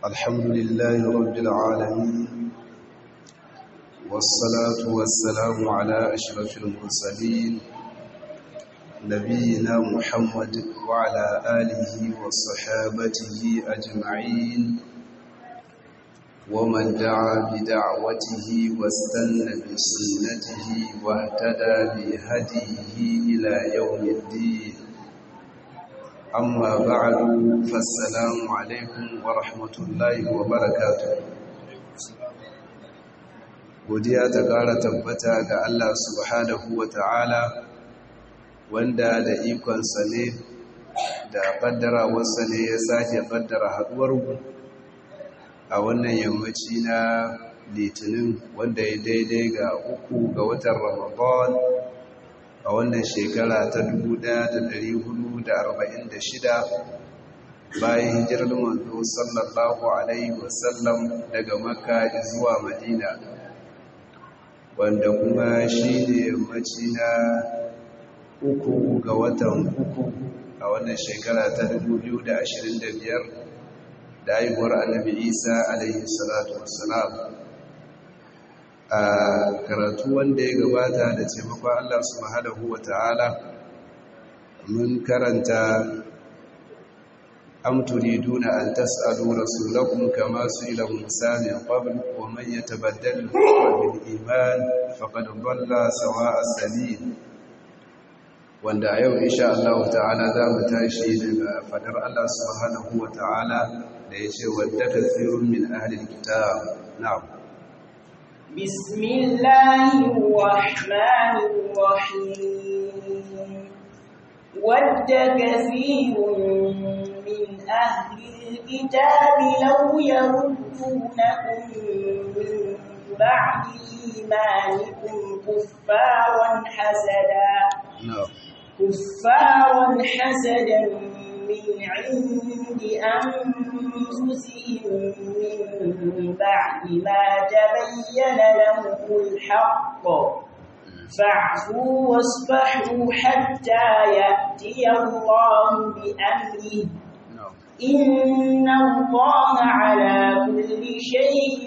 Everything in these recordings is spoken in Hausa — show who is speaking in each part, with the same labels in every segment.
Speaker 1: الحمد لله رب العالمين والصلاة والسلام على أشرف المرسلين نبينا محمد وعلى آله وصحابته أجمعين ومن دعا بدعوته واستنى بسنته واهتدى بهديه إلى يوم الدين أما بعد فالسلام عليكم ورحمة الله وبركاته godiya ta ƙara tabbata ga Allah subhanahu wa ta'ala wanda da ikonsa ne da ƙaddara wasa ne ya sake ƙaddara haɗuwarmu a wannan yammaci na litinin wanda ya daidai ga uku ga watan ramadan a wannan shekara ta 1446 bayan hijirar manzo sallallahu alaihi wasallam daga makka zuwa madina wanda kuma shi ne yammaci na uku ga watan uku a wannan shekara ta 2025 da haihuwar annabi isa alaihi salatu wassalam a karatu wanda ya gabata da taimakon allah subhanahu wa ta'ala mun karanta am turiduna an tas'alu rasulakum kama su'ila musa min qabl wa man yatabaddal bil iman faqad dhalla sawa'a sabil wanda a yau insha Allah ta'ala za mu tashi daga fadar Allah subhanahu wa ta'ala da ya ce wadda kathirun min ahlil kitab na'am
Speaker 2: bismillahir rahmanir rahim wadda kathirun min ahlil kitab law yaruddunakum min ba'di imanikum kuffaran hasada
Speaker 1: na'am
Speaker 2: كفارا حسدا من عند أنفسهم من بعد ما تبين لهم الحق فاعفوا واصفحوا حتى يأتي الله بأمره إن الله على كل شيء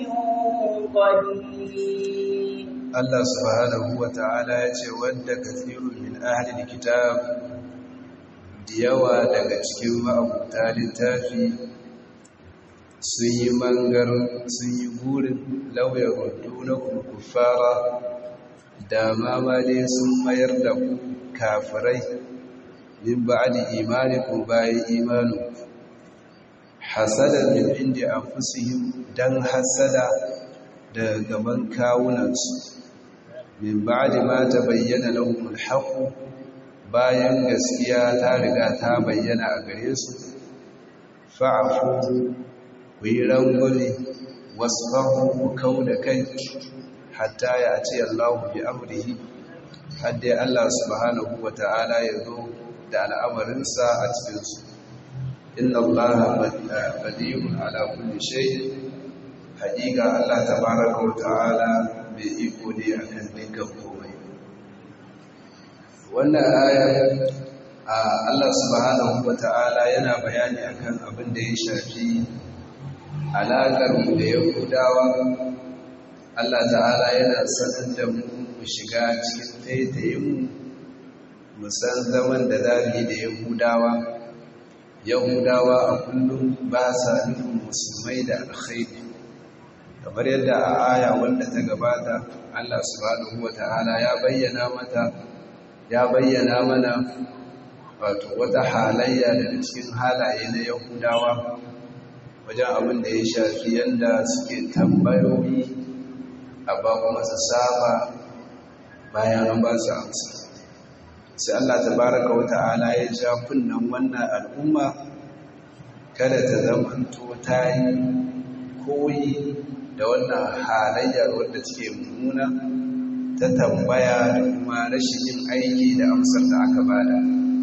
Speaker 2: قدير
Speaker 1: Allah subhanahu wa ta'ala ya ce wadda kathirun min ahli kitab da yawa daga cikin ma'abuta littafi sun yi mangar sun yi burin lauyar hudu na kurkufara da mamale sun mayar da ku kafirai min ba'adi imanikun bayan imanu hasada min inda an fusihim don hasada da gaban kawunansu min ba'di ma tabayyana lahum al-haqq bayan gaskiya ta riga ta bayyana a gare su fa'fu ku yi rangwame wasfahu ku kauda kai hatta ya ce Allah bi amrihi hadda Allah subhanahu wata'ala ya zo da al'amarinsa a cikin su inna Allah qadirun ala kulli shay haqiqa Allah tabaaraka wa ta'ala mai iko ne a kan dukkan komai wannan aya a Allah subhanahu wa ta'ala yana bayani akan abin da ya shafi alaƙar mu da yahudawa Allah ta'ala yana sanar da mu mu shiga cikin taitayin mu san zaman da za mu yi da yahudawa yahudawa a kullum ba sa nufin musulmai da alkhairi kamar yadda a aya wanda ta gabata Allah subhanahu wata'ala ya bayyana mata ya bayyana mana wato wata halayya daga cikin halaye na Yahudawa wajen abin da ya shafi yadda suke tambayoyi a ba kuma su saba bayan an ba su amsa sai Allah tabaraka wata'ala ya ja kunnan wannan al'umma kada ta zamanto ta yi koyi da wannan halayyar wadda take mummuna ta tambaya da kuma rashin yin aiki da amsar da aka bada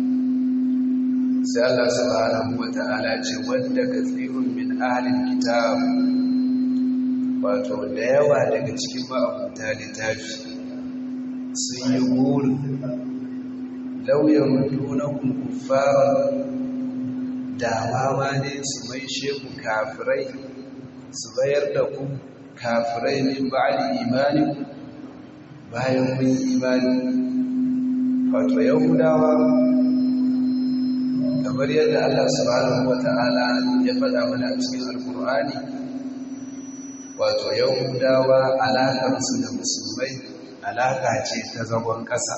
Speaker 1: sai Allah subhanahu wata'ala ce wanda kathirun min ahlil kitab wato da yawa daga cikin ma'abuta littafi sun yi burin lauyan dunakun kuffaran da ma ne su mai sheku kafirai su bayar da ku kafirai min ba'di imani bayan kun imani wato yahudawa kamar yadda Allah subhanahu wata'ala ya faɗa mana a cikin alkur'ani wato yahudawa alaƙarsu da musulmai alaƙa ce ta zagon ƙasa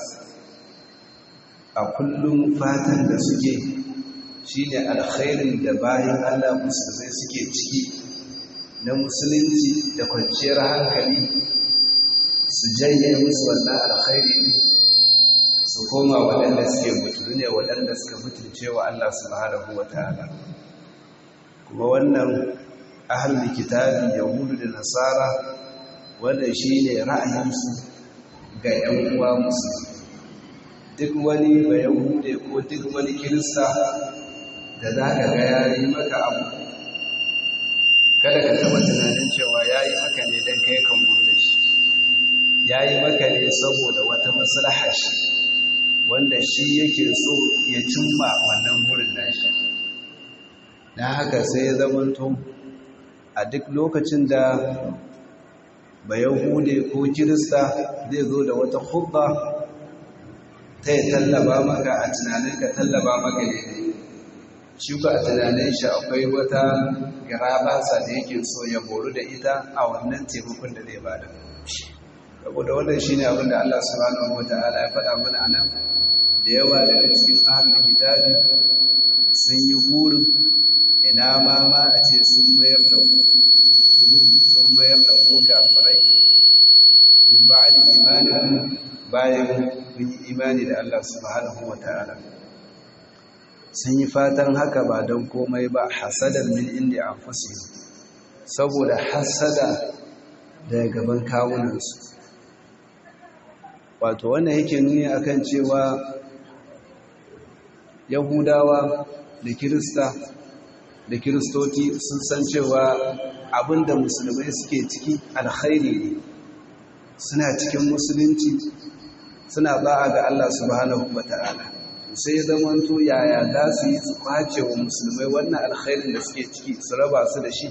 Speaker 1: a kullum fatan da suke shine alkhairin da bayan Allah musulmai suke ciki na musulunci da kwanciyar hankali su janye musu wannan alkhairi ne su koma waɗanda suke mutu ne waɗanda suka mutunce wa Allah subhanahu wa ta'ala kuma wannan ahlul kitabi yahudu da nasara wannan shine ra'ayinsu ga 'yan uwa musulmi duk wani ba yahude ko duk wani kirista da za ka ga ya yi maka abu kada ka taba tunanin cewa ya yi maka ne don kai kan da shi ya yi maka ne saboda wata maslaha shi wanda shi yake so ya cimma wannan burin nashi na haka sai ya zamanto a duk lokacin da ba yahude ko kirista zai zo da wata hubba ta yi tallaba maka a tunanin ka tallaba maka ne shi ba a tunanin shi akwai wata garabasa da yake so ya boru da ita a wannan taimakon da zai bada saboda wannan shi ne abinda Allah subhanahu wa ta'ala ya faɗa mana a nan da yawa daga cikin ahalin kitabi sun yi burin ina ma ma a ce sun mayar da butulu sun mayar da ku kafirai min ba'di imanin bayan kun yi imani da Allah subhanahu wa ta'ala sun yi fatan haka ba don komai ba hasadar min inda an fusi saboda hasada daga gaban kawunansu wato wannan yake nuni akan cewa yahudawa da kirista da kiristoti sun san cewa abinda musulmai suke ciki alkhairi ne suna cikin musulunci suna ba'a ga Allah subhanahu wa ta'ala sai ya zamanto yaya za su yi su kwace wa musulmai wannan alkhairin da suke ciki su raba su da shi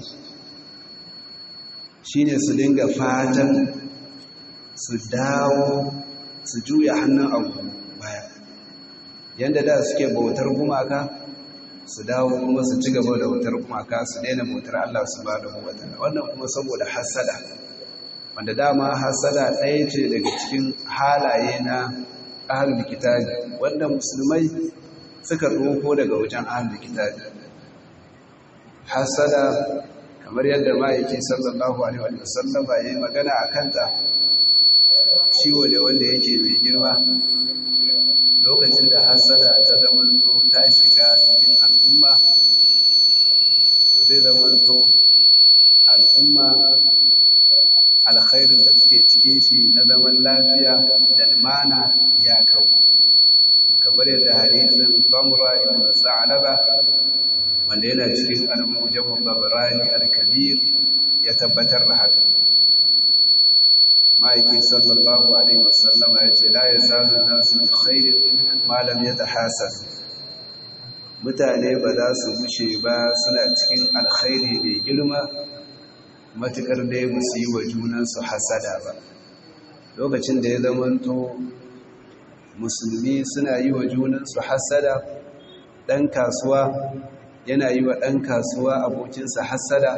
Speaker 1: shine su dinga fatan su dawo su juya hannun abu baya yadda da suke bautar gumaka su dawo kuma su ci gaba da bautar gumaka su daina bautar Allah subhanahu wa ta'ala wannan kuma saboda hasada wanda dama hasada ɗaya ce daga cikin halaye na ahlul kitabi wanda musulmai suka ɗauko daga wajen ahlul kitabi hasada kamar yadda ma'aiki sallallahu alaihi wa sallam ya yi magana a kanta ciwo ne wanda yake mai girma lokacin da hasada ta zamanto ta shiga cikin al'umma zai zamanto al'umma alkhairin da suke cikin shi na zaman lafiya da limana ya kau kamar yadda hadisin bamra ibn sa'alaba wanda yana cikin al-mujammu babrani al-kabir ya tabbatar da haka ma'aiki sallallahu alaihi wasallama ya ce la yazalu nasu bi khairin ma lam yatahasad mutane ba za su bushe ba suna cikin alkhairi mai girma matukar dai ba su yi wa junansu hasada ba lokacin da ya zamanto musulmi suna yi wa junansu hasada ɗan kasuwa yana yi wa ɗan kasuwa abokinsa hasada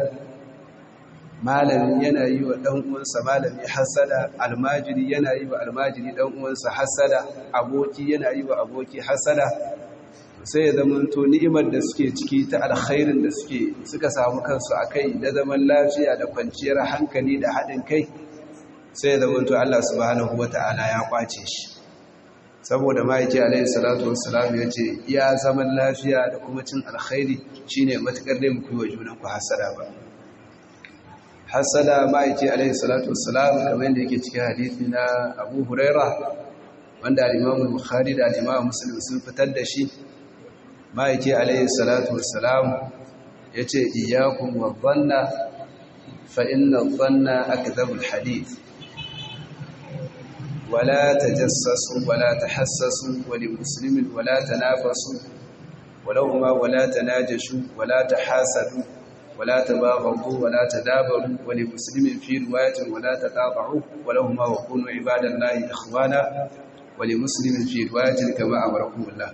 Speaker 1: malami yana yi wa ɗan uwansa malami hasada almajiri yana yi wa almajiri ɗan uwansa hasada aboki yana yi wa aboki hasada sai ya zamanto ni'imar da suke ciki ta alkhairin da suke suka samu kansu a kai da zaman lafiya da kwanciyar hankali da haɗin kai sai ya zamanto Allah subhanahu wata'ala ya kwace shi saboda ma'aiki alaihi salatu wassalam ya ce iya zaman lafiya da kuma cin alkhairi shine matukar dai muku wa junan ku hasada ba hasada ma'aiki alaihi salatu wassalam kamar yadda yake cikin hadisi na Abu Huraira wanda al-Imam Bukhari da al-Imam Muslim sun fitar da shi ma'aiki alayhi salatu wassalam ya ce iyakun wabbanna fa'inna banna aka zabul hadith wala ta jassasu wala ta hassasu wani musulmin wala ta nafasu walau ma wala ta najashu wala ta hasadu ولا تباغضوا ولا تدابروا ولمسلم في رواية ولا تقاطعوا ولهما وكونوا عباد الله إخوانا ولمسلم في رواية كما أمركم الله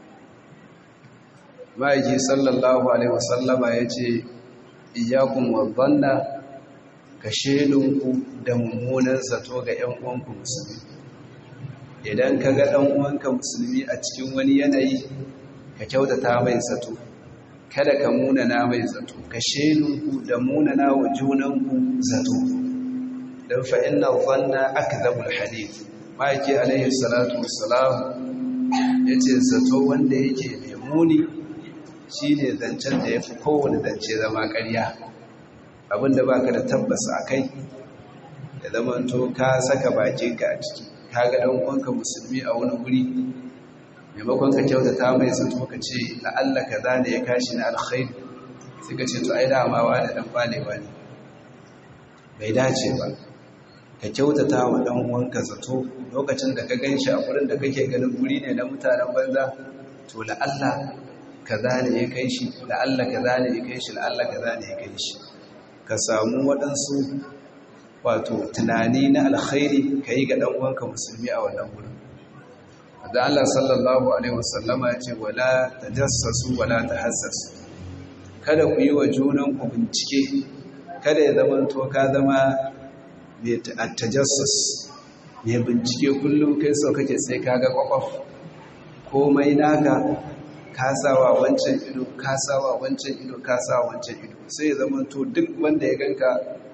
Speaker 1: ما يجي صلى الله عليه وسلم يجي إياكم والظن كشيلنكم دممونا ستوغ ينقوانكم مسلمين idan ka ga ɗan uwanka musulmi a cikin wani yanayi ka kyautata mai zato kada ka munana mai zato ka shelunku da munana wa junanku zato don fa'in na zanna aka zabul hadith ma'aiki alaihi salatu wassalam ya ce zato wanda yake mai muni shi ne zancen da ya fi kowane zance zama ƙarya abinda ba ka da tabbas a kai da zamanto ka saka bakinka a ciki ka ga ɗan uwanka musulmi a wani wuri maimakon ka kyautata mai zato ka ce la'alla ka zane ya kashi na alkhairi sai ka ce to ai dama wa da dan balewa ne bai dace ba ka kyautata wa dan uwanka zato lokacin da ka ganshi a gurin da kake ganin guri ne na mutanen banza to la'alla ka zane ya kai shi la'alla ka zane ya kai shi la'alla ka zane ya kai shi ka samu waɗansu wato tunani na alkhairi ka yi ga ɗan uwanka musulmi a wannan gurin da Allah sallallahu Alaihi wasallama ya ce wala ta jassasu wala ta hassasu kada ku yi wa junanku bincike kada ya zama to ka zama mai tajassus mai bincike kullum kai sau kake sai ka ga kwakwaf komai naka kasawa wancan ido kasawa wancan ido kasawa wancan ido sai ya zama to duk wanda ya ganka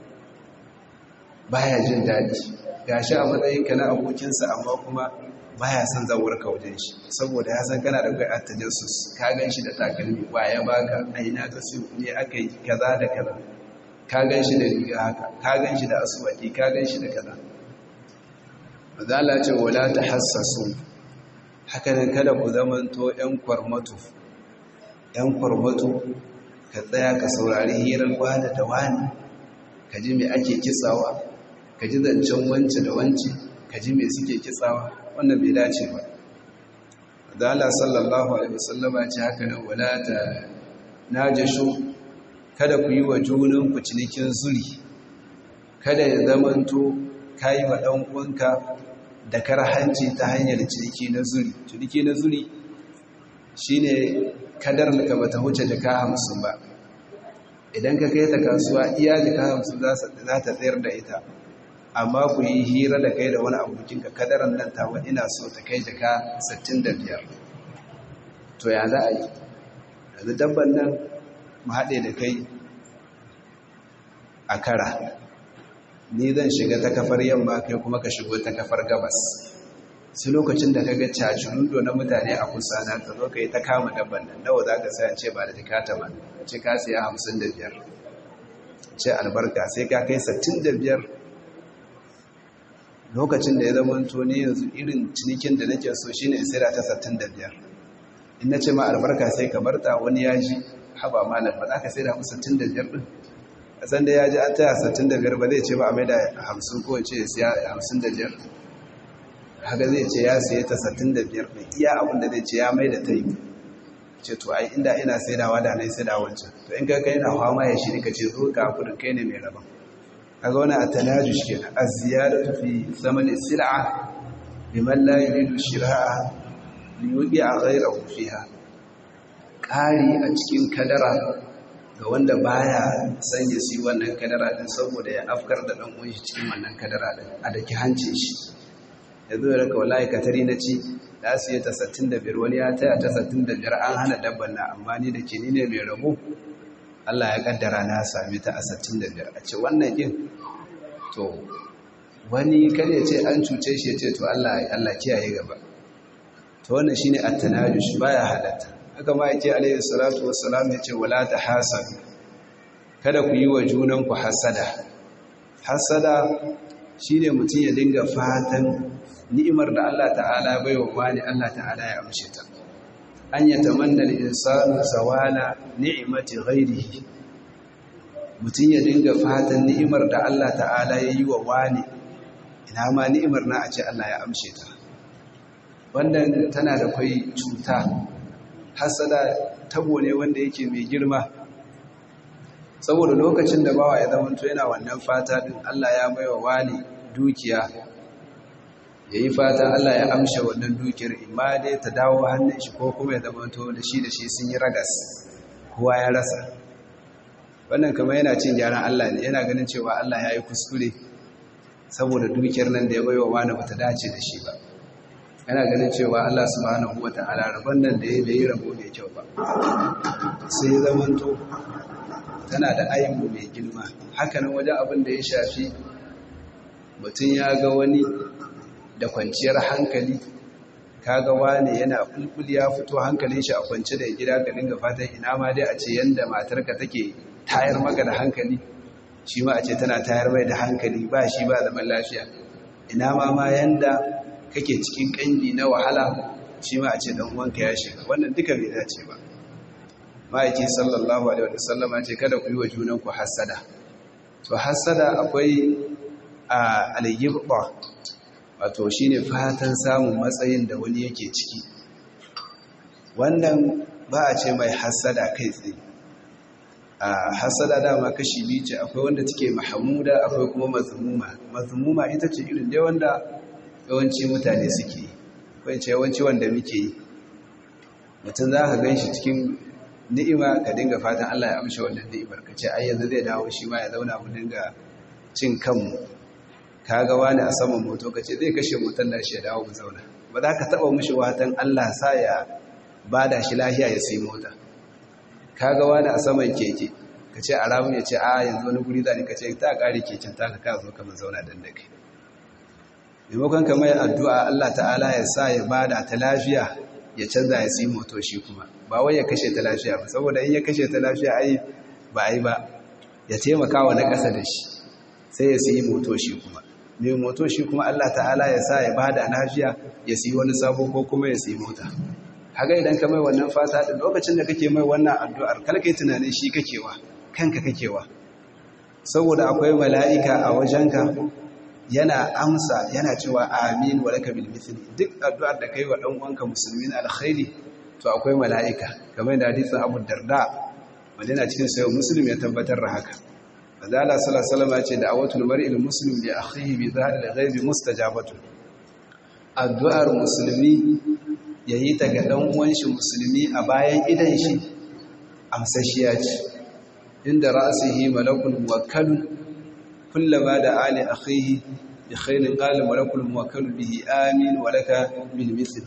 Speaker 1: baya jin daɗi gashi a matsayinka na abokinsa amma kuma baya son zawar ka wajen shi saboda ya san kana da kai attajassus ka gan shi da takalmi ya baka aina ka su ne aka yi kaza da kaza ka gan shi da riga haka ka gan shi da asuwaki ka gan shi da kaza mazala ce wala ta hassasu haka nan kada ku zamanto yan kwarmatu yan kwarmatu ka tsaya ka saurari hirar wani da wani ka ji me ake kitsawa ka ji zancen wance da wance ka ji me suke kitsawa wannan bai dace ba da Allah sallallahu alaihi wasallam ya ce haka nan wala ta najashu kada ku yi wa junan ku cinikin zuri kada ya zamanto kai wa dan uwanka da karhanci ta hanyar ciniki na zuri ciniki na zuri shine kadar da bata huce jaka 50 ba idan ka kai ta kasuwa iya jaka 50 za ta tsayar da ita amma ku yi hira da kai da wani abokinka kadaran nan tawa ina so ta kai jaka 65 to ya za a yi yanzu dabban nan mu haɗe da kai a kara ni zan shiga ta kafar yamma kai kuma ka shigo ta kafar gabas sai lokacin da ka ga cajirundo na mutane a kusa na ka zo ka yi ta kama dabban nan nawa za ka sayan ce ba da jikata ba ce ka siya 55 ce albarka sai ka kai 65 lokacin da ya zama ne yanzu irin cinikin da nake so shine in sai ta 65 in nace ma albarka sai ka barta wani yaji haba malam ba za ka sai da mu 65 din a san da yaji an taya 65 ba zai ce ba a maida 50 ko ce siya 55 haka zai ce ya siya ta 65 din iya abin da zai ce ya maida ta yi ce to ai inda ina saidawa da nai saida wancan to in kai kai na fama ya shiri ka ce zo ka kudin kai ne mai rabon kaga wani at-tanajush kenan az-ziyadatu fi thamani sil'a liman la yuridu shira'a li yuqi'a ghayrahu fiha kari a cikin kadara ga wanda baya sanya su wannan kadara din saboda ya afkar da dan uwan shi cikin wannan kadara din a daki hancin shi yanzu da ka wallahi katari na ci da su yi ta 65 wani ya taya ta 65 an hana dabban na amma ni da ke ni ne mai rabo Allah ya kaddara na sami ta a 65 a ce wannan kin to wani kan ya ce an cuce shi ya ce to Allah Allah kiyaye gaba to wannan shine at-tanajush baya halatta haka ma yake alayhi salatu wassalam ya ce wala tahasad kada ku yi wa junan ku hasada hasada shine mutum ya dinga fatan ni'imar da Allah ta'ala bai wa wani Allah ta'ala ya amshe ta an yatamanna al-insanu zawala ni'mati ghairihi mutum ya dinga fatan ni'imar da Allah ta'ala ya yi wa wani ina ma ni'imar na a ce Allah ya amshe ta wannan tana da kwai cuta hasada tabo ne wanda yake mai girma saboda lokacin da bawa ya zama to yana wannan fata din Allah ya baiwa wani dukiya yayi fata Allah ya amsha wannan dukiyar imma dai ta dawo hannun shi ko kuma ya zama to da shi da shi sun yi ragas kowa ya rasa wannan kamar yana cin gyaran Allah ne yana ganin cewa Allah ya yi kuskure saboda dukiyar nan da ya baiwa wani bata dace da shi ba yana ganin cewa Allah subhanahu wata'ala rabon nan da ya bai rabo mai kyau ba sai zamanto tana da aibu mai girma hakanan wajen abin da ya shafi mutum ya ga wani da kwanciyar hankali kaga wani yana kulkul ya fito hankalin shi a kwance da gida ka dinga fatan ina ma dai a ce yanda matarka take tayar maka da hankali shi ma a ce tana tayar mai da hankali ba shi ba zaman lafiya ina ma ma yanda kake cikin kangi na wahala shi ma a ce dan uwanka ya shiga wannan duka bai dace ba ma'aiki sallallahu alaihi wa sallama ce kada ku yi wa junan ku hasada to hasada akwai a al-yibba wato shine fatan samun matsayin da wani yake ciki wannan ba a ce mai hasada kai tsaye a hasada dama kashi biyu ce akwai wanda take mahamuda akwai kuma mazmuma mazmuma ita ce irin dai wanda yawanci mutane suke yi akwai ce yawanci wanda muke yi mutum za ka gan shi cikin ni'ima ka dinga fatan Allah ya amsha wannan ni'imar ka ce ai yanzu zai dawo shi ma ya zauna mu dinga cin kanmu ka ga wani a saman moto ka ce zai kashe motar da shi ya dawo mu zauna ba za ka taɓa mushi watan Allah sa ya bada shi lafiya ya sai mota ka ga wani a saman keke ka ce a ramun ya ce a yanzu wani guri zane ka ce ta ƙari keken ta ka zo kamar zauna don da kai maimakon ka mai addu'a Allah ta'ala ya sa ya bada ta lafiya ya canza ya sai moto shi kuma ba wai ya kashe ta lafiya ba saboda in ya kashe ta lafiya ai ba ai ba ya taimaka wa na ƙasa da shi sai ya sai moto shi kuma mai moto shi kuma Allah ta'ala ya sa ya bada lafiya ya sai wani sabo ko kuma ya sai mota haga idan ka mai wannan fata da lokacin da kake mai wannan addu'ar kalkai tunanin shi kakewa kanka kakewa saboda akwai mala'ika a wajenka yana amsa yana cewa amin wa laka bil mithli duk addu'ar da kai wa dan uwanka musulmin alkhairi to akwai mala'ika kamar da hadisin Abu Darda wanda yana cikin sayo muslim ya tabbatar da haka Azala sallallahu alaihi wasallam ya ce da'awatul mar'il muslim li akhihi bi dhahril ghaibi mustajabatu addu'ar musulmi yayi ta ga dan uwan shi musulmi a bayan idan shi amsashiya ce inda ra'sihi malakul muwakkal kullama da ali akhihi bi khairin qala malakul muwakkal bihi amin wa laka bil mithl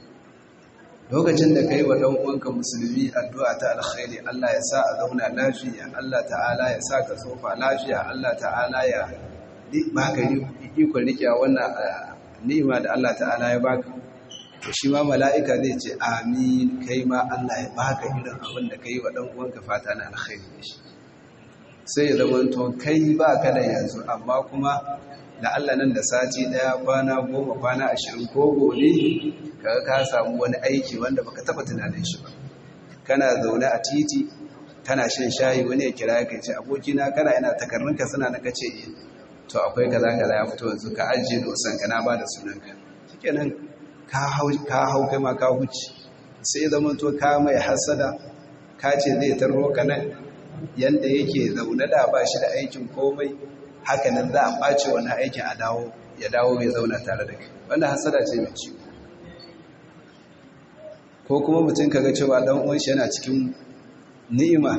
Speaker 1: lokacin da kai wa dan uwanka musulmi addu'a ta alkhairi Allah ya sa a zauna lafiya Allah ta'ala ya sa ka sofa lafiya Allah ta'ala ya baka ikon rike wannan ni'ima da Allah ta'ala ya baka to shi ma mala'ika zai ce amin kai ma Allah ya baka irin abin da kai wa dan uwanka fata na alkhairi da shi sai ya zama to kai baka da yanzu amma kuma da Allah nan da sati daya kwana goma kwana ashirin ko gobe kaga ka samu wani aiki wanda baka taba tunanin shi ba kana zaune a titi kana shan shayi wani ya kira ka ce abokina kana yana takarrunka suna na kace eh to akwai kaza kaza ya fito yanzu ka ajiye dosan ka na bada sunanka shikenan ka hau ka hau kai ma ka huce sai zaman to ka mai hasada ka ce zai tarro ka nan yanda yake zaune da ba shi da aikin komai haka nan za a ɓace wani aikin a dawo ya dawo mai zauna tare da kai wanda hasada ce mai ciwo ko kuma mutum kaga cewa dan uwan shi yana cikin ni'ima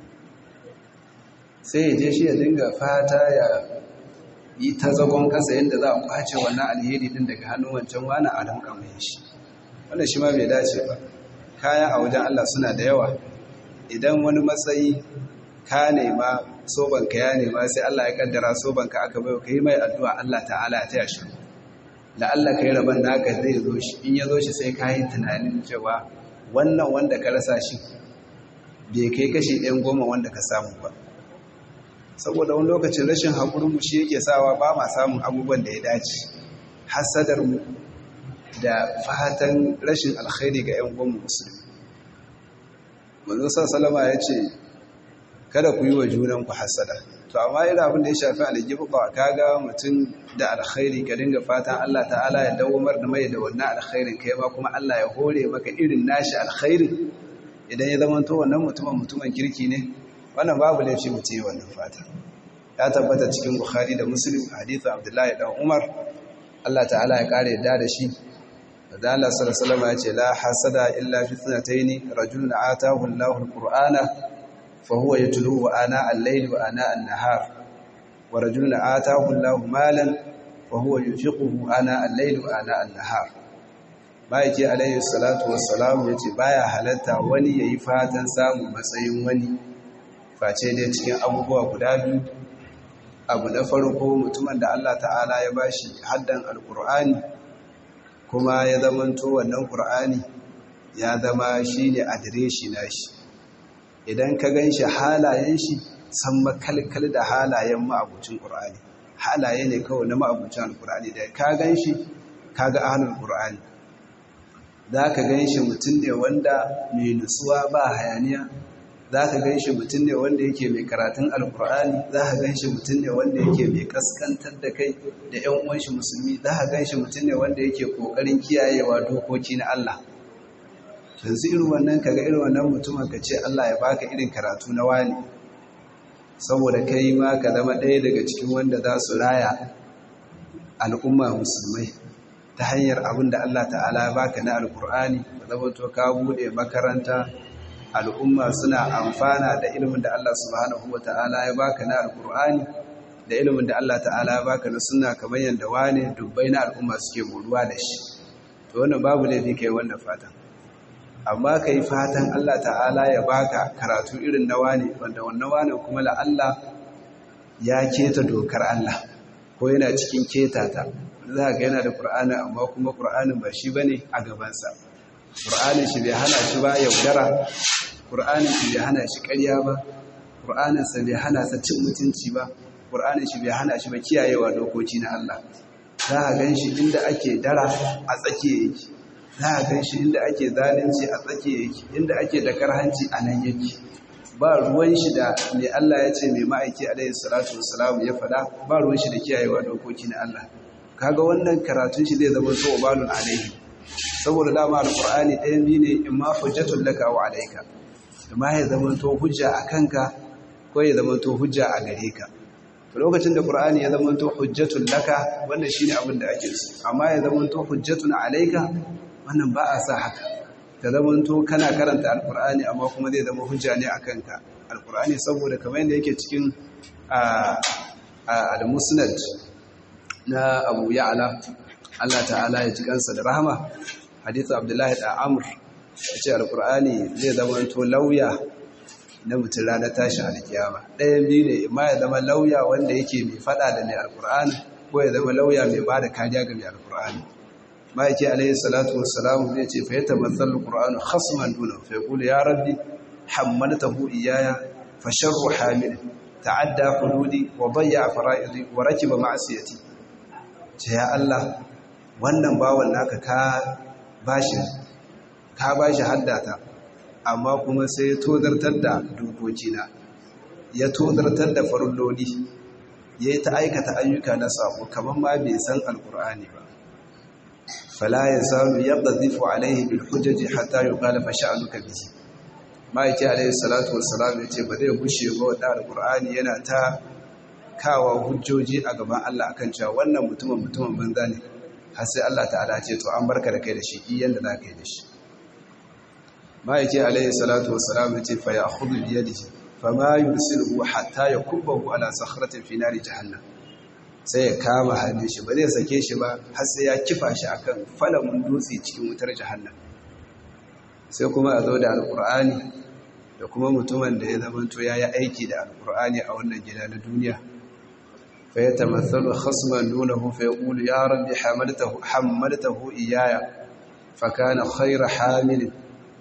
Speaker 1: sai ya je shi ya dinga fata ya yi ta zagon kasa yadda za a kwace wannan alheri din daga hannun wancan wani a damƙa mai shi wannan shi ma bai dace ba kaya a wajen Allah suna da yawa idan wani matsayi ka nema sobanka ya nema sai Allah ya kaddara sobanka aka bai ka yi mai addu'a Allah ta'ala ya taya shi da Allah ka yi rabon naka zai zo shi in ya zo shi sai ka yi tunanin cewa wannan wanda ka rasa shi bai kai kashi ɗayan goma wanda ka samu ba saboda wani lokacin rashin haƙurinmu shi yake sawa ba ma samun abubuwan da ya dace hasadarmu da fatan rashin alkhairi ga 'yan gwamnan musulmi manzo salama ya ce kada ku yi wa junanku hasada to amma irin abin da ya shafi aljibu ba kaga mutum da alkhairi ka dinga fatan Allah ta'ala ya dawomar da mai da wannan alkhairin kai ma kuma Allah ya hore maka irin nashi alkhairin idan ya zama to wannan mutumin mutumin kirki ne wannan babu laifi mu ce wannan fata ya tabbata cikin bukhari da muslim hadithu abdullahi dan umar Allah ta'ala ya kare yadda da shi da Allah sallallahu alaihi ya ce la hasada illa fi thnatayn rajulun atahu Allahu alqur'ana fa huwa yatluhu ana al-layli wa ana an-nahar wa rajulun atahu Allahu malan fa huwa yunfiquhu ana al-layli wa ana an-nahar baiki alaihi salatu wassalam yace baya halatta wani yayi fatan samun matsayin wani face dai cikin abubuwa guda biyu abu na farko mutumin da Allah ta'ala ya bashi haddan alkur'ani kuma ya zamanto wannan qur'ani ya zama shine adireshi nashi idan ka ganshi halayen shi san makalkal da halayen ma'abucin qur'ani halaye ne kawai na ma'abucin alkur'ani da ka ganshi kaga ahlul qur'ani zaka ganshi mutum ne wanda mai nutsuwa ba hayaniya za ka gan shi mutum ne wanda yake mai karatun alkur'ani za ka gan shi mutum ne wanda yake mai kaskantar da kai da 'yan uwanshi musulmi za ka gan shi mutum ne wanda yake kokarin kiyayewa dokoki na Allah yanzu irin wannan kaga irin wannan mutumin ka ce Allah ya baka irin karatu na wani saboda kai ma ka zama ɗaya daga cikin wanda za su raya al'umma musulmai ta hanyar abin da Allah ta'ala ya baka na alkur'ani ka zama to ka buɗe makaranta al'umma suna amfana da ilimin da Allah subhanahu wa ta'ala ya baka na alkur'ani da ilimin da Allah ta'ala ya baka na suna kamar yadda wane dubbai na al'umma suke buruwa da shi to wannan babu laifi kai wannan fatan amma ka yi fatan Allah ta'ala ya baka karatu irin na wane wanda wannan wane kuma la Allah ya keta dokar Allah ko yana cikin keta ta za ga yana da Qur'ani amma kuma Qur'anin ba shi bane a gabansa Qur'anin shi bai hana shi ba yaudara Qur'anin shi bai hana shi ƙarya ba Qur'anin sa bai hana sa cin mutunci ba Qur'anin shi bai hana shi ba kiyayewa dokoki na Allah za a gan shi inda ake dara a tsakiya yake za a gan shi inda ake zalunci a tsakiya yake inda ake da karhanci a nan yake ba ruwan shi da mai Allah ya ce mai ma'aiki alaihi salatu wassalam ya faɗa ba ruwan shi da kiyayewa dokoki na Allah kaga wannan karatun shi zai zama so balun alaihi saboda dama alqur'ani ɗayan biyu ne imma hujjatul laka wa alayka amma ya zama to hujja a kanka ko ya zama to hujja a gare ka to lokacin da qur'ani ya zama to hujjatul laka wannan shine abin da ake so amma ya zama to hujjatun alayka wannan ba a sa haka ka zama to kana karanta alqur'ani amma kuma zai zama hujja ne a kanka alqur'ani saboda kamar yadda yake cikin al-musnad na Abu Ya'la Allah ta'ala ya ji kansa da rahama hadithu Abdullahi da Amr yace alqur'ani zai zama to lauya na mutum ranar tashin alkiyama ɗayan biyu ne ma ya zama lauya wanda yake mai fada da mai alqur'ani ko ya zama lauya mai bada kariya ga mai alqur'ani ma yake alaihi salatu wassalam zai ce fa yatamathalu alqur'anu khasman duna fa yaqulu ya rabbi hammaltahu iyaya fa sharru hamil ta'adda hududi wa dayya fara'idi wa rakiba ma'siyati ce ya Allah wannan bawan naka ka bashi ka bashi haddata amma kuma sai ya tozartar da dokokina ya tozartar da farilloli ya yi ta aikata ayyuka na sabo kamar ma bai san alkur'ani ba fala ya samu yadda zifu alaihi bil hujjaji hatta yi ƙalafa sha'anuka bihi ma'aiki alaihi salatu wassalam ya ce ba zai gushe ba wadda alkur'ani yana ta kawo hujjoji a gaban Allah akan cewa wannan mutumin mutumin banza ne har sai Allah ta'ala ce to an barka da kai da shi iyan da za ka yi da shi ma'aiki alaihi salatu wassalam ya ce fa ya hudu biyadihi fa ma yursiluhu hatta yakubbahu ala sakhratin fi nari jahannam sai ya kama hannun shi ba zai sake shi ba har sai ya kifa shi akan falamun dutse cikin wutar jahannam sai kuma a zo da alqur'ani da kuma mutumin da ya zamanto ya yi aiki da alqur'ani a wannan gida na duniya فيتمثل خصما دونه فيقول يا رب حملته حملته إياي فكان خير حامل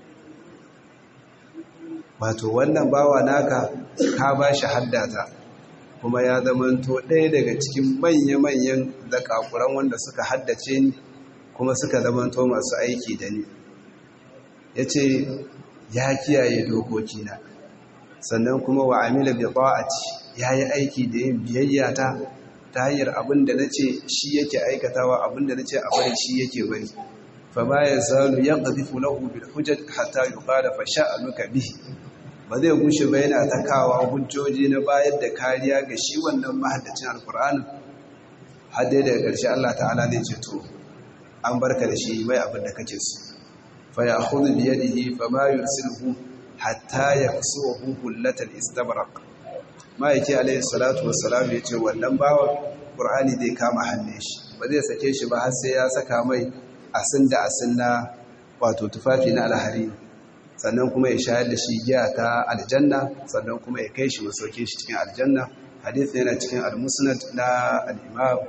Speaker 1: wato wannan bawa naka ka ba shi haddata kuma ya zamanto ɗaya daga cikin manya-manyan zakakuran wanda suka haddace ni kuma suka zamanto masu aiki da ni ya ce ya kiyaye dokokina sannan kuma wa amila bi ta'ati ya yi aiki da yin biyayya ta ta hanyar abin da na ce shi yake aikatawa abin da na ce a bari shi yake bari fa ba ya zalu ya ƙazifu lahu bil hujjat hatta yi ƙada fa sha'anuka bihi ba zai gushe ba yana ta kawo hujjoji na bayar da kariya ga shi wannan mahaddacin alkur'anin har dai daga ƙarshe Allah ta'ala zai ce to an barka da shi mai abin da kake so fa ya khudhu bi yadihi fa ma yursiluhu hatta yaksuhu kullatal istabraq ma'aiki alayhi salatu wassalam ya ce wannan bawan qur'ani zai kama hannun shi ba zai sake shi ba har sai ya saka mai asin da asin na wato tufafi na alhari sannan kuma ya shayar da shi giya ta aljanna sannan kuma ya kai shi masauke shi cikin aljanna hadith yana cikin al-musnad na al-imam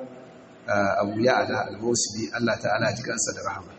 Speaker 1: abu ya'ala al-musbi Allah ta'ala ji kansa da rahama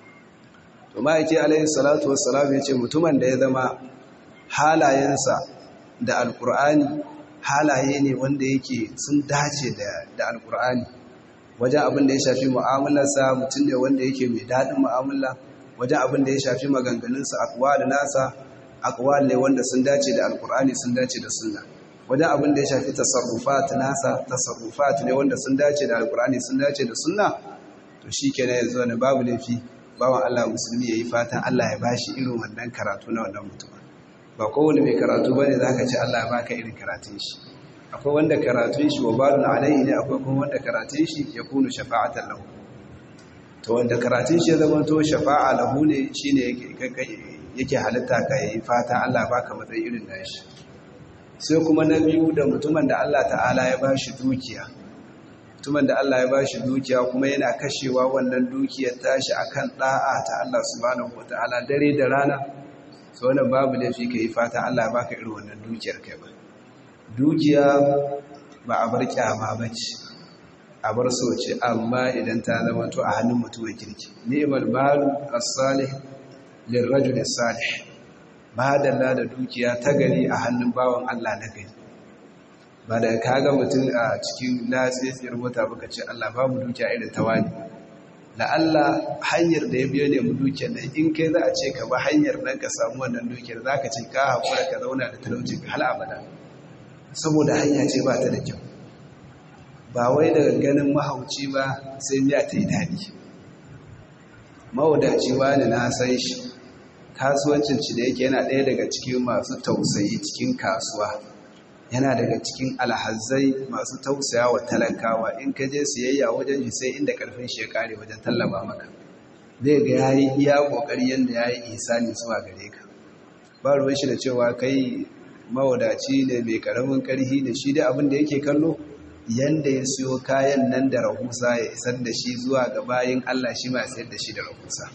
Speaker 1: to ma'aiki alayhi salatu wassalam ya ce mutumin da ya zama halayensa da alkur'ani halaye ne wanda yake sun dace da alkur'ani wajen abin da ya shafi mu'amalarsa mutum ne wanda yake mai daɗin mu'amala wajen abin da ya shafi maganganunsa akwal nasa akwal ne wanda sun dace da alkur'ani sun dace da sunna wajen abin da ya shafi tasarrufat nasa tasarrufat ne wanda sun dace da alkur'ani sun dace da sunna to shikenan yanzu ne babu laifi bawan Allah musulmi yayi fatan Allah ya bashi irin wannan karatu na wannan mutum ba kowane mai karatu bane zaka ce Allah ya baka irin karatun shi akwai wanda karatun shi wa balun alaihi ne akwai kuma wanda karatun shi ya kunu shafa'atan lahu to wanda karatun shi ya zama to shafa'a lahu ne shine yake halitta ka yi fata Allah baka matsayi irin nashi sai kuma na biyu da mutumin da Allah ta'ala ya bashi dukiya mutumin da Allah ya bashi dukiya kuma yana kashewa wannan dukiyar tashi akan da'a ta Allah subhanahu wataala dare da rana so wannan babu laifi ka yi fata Allah ya baka irin wannan dukiyar kai ba dukiya ba a bar kyama bace a bar so ce amma idan ta zama to a hannun mutumin kirki ni'mal malu as-salih lirrajul as-salih madalla da dukiya ta gari a hannun bawan Allah na gari ba da kaga mutum a cikin latsitsiyar mota baka ce Allah babu dukiya irin ta wani la'alla hanyar da ya biyo ne mu dukiyar nan in kai za a ce ka ba hanyar nan ka samu wannan dukiyar za ka ce ka haƙura ka zauna da talauci hal abada saboda hanya ce ba ta da kyau ba wai daga ganin mahauci ba sai miya ta yi daɗi mawadaci wani na san shi kasuwancin ci da yake yana ɗaya daga cikin masu tausayi cikin kasuwa yana daga cikin alhazai masu tausaya wa talakawa in ka je siyayya wajen shi sai inda karfin shi ya kare wajen tallaba maka zai ga yayi iya kokari yanda yayi ihsani zuwa gare ka ba ruwan shi da cewa kai mawadaci ne mai karamin karhi da shi da abin da yake kallo yanda ya siyo kayan nan da rahusa ya isar da shi zuwa ga bayin Allah shi ma sayar da shi da rahusa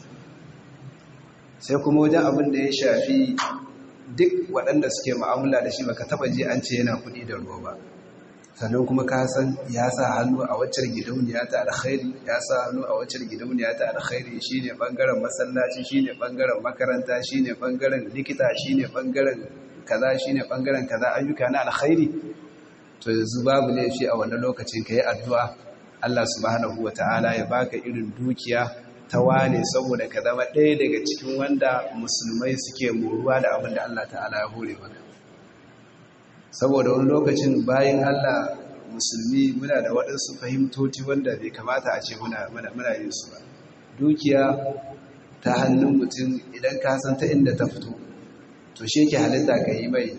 Speaker 1: sai kuma wajen abin da ya shafi duk waɗanda suke ma'amula da shi baka taba ji an ce yana kuɗi da ruwa ba sannan kuma ka san ya sa hannu a waccar gidauniya ta alkhairi ya sa hannu a waccar gidauniya ta alkhairi shine bangaren masallaci shine bangaren makaranta shine bangaren likita shine bangaren kaza shine bangaren kaza ayyuka na alkhairi to yanzu babu laifi a wannan lokacin ka yi addu'a Allah subhanahu wata'ala ya baka irin dukiya ta wane saboda ka zama ɗaya daga cikin wanda musulmai suke moruwa da abin da Allah ta'ala ya hore maka saboda wani lokacin bayan Allah musulmi muna da waɗansu fahimtoci wanda bai kamata a ce muna yin su ba dukiya ta hannun mutum idan ka san ta inda ta fito to shi ke halitta ka yi mai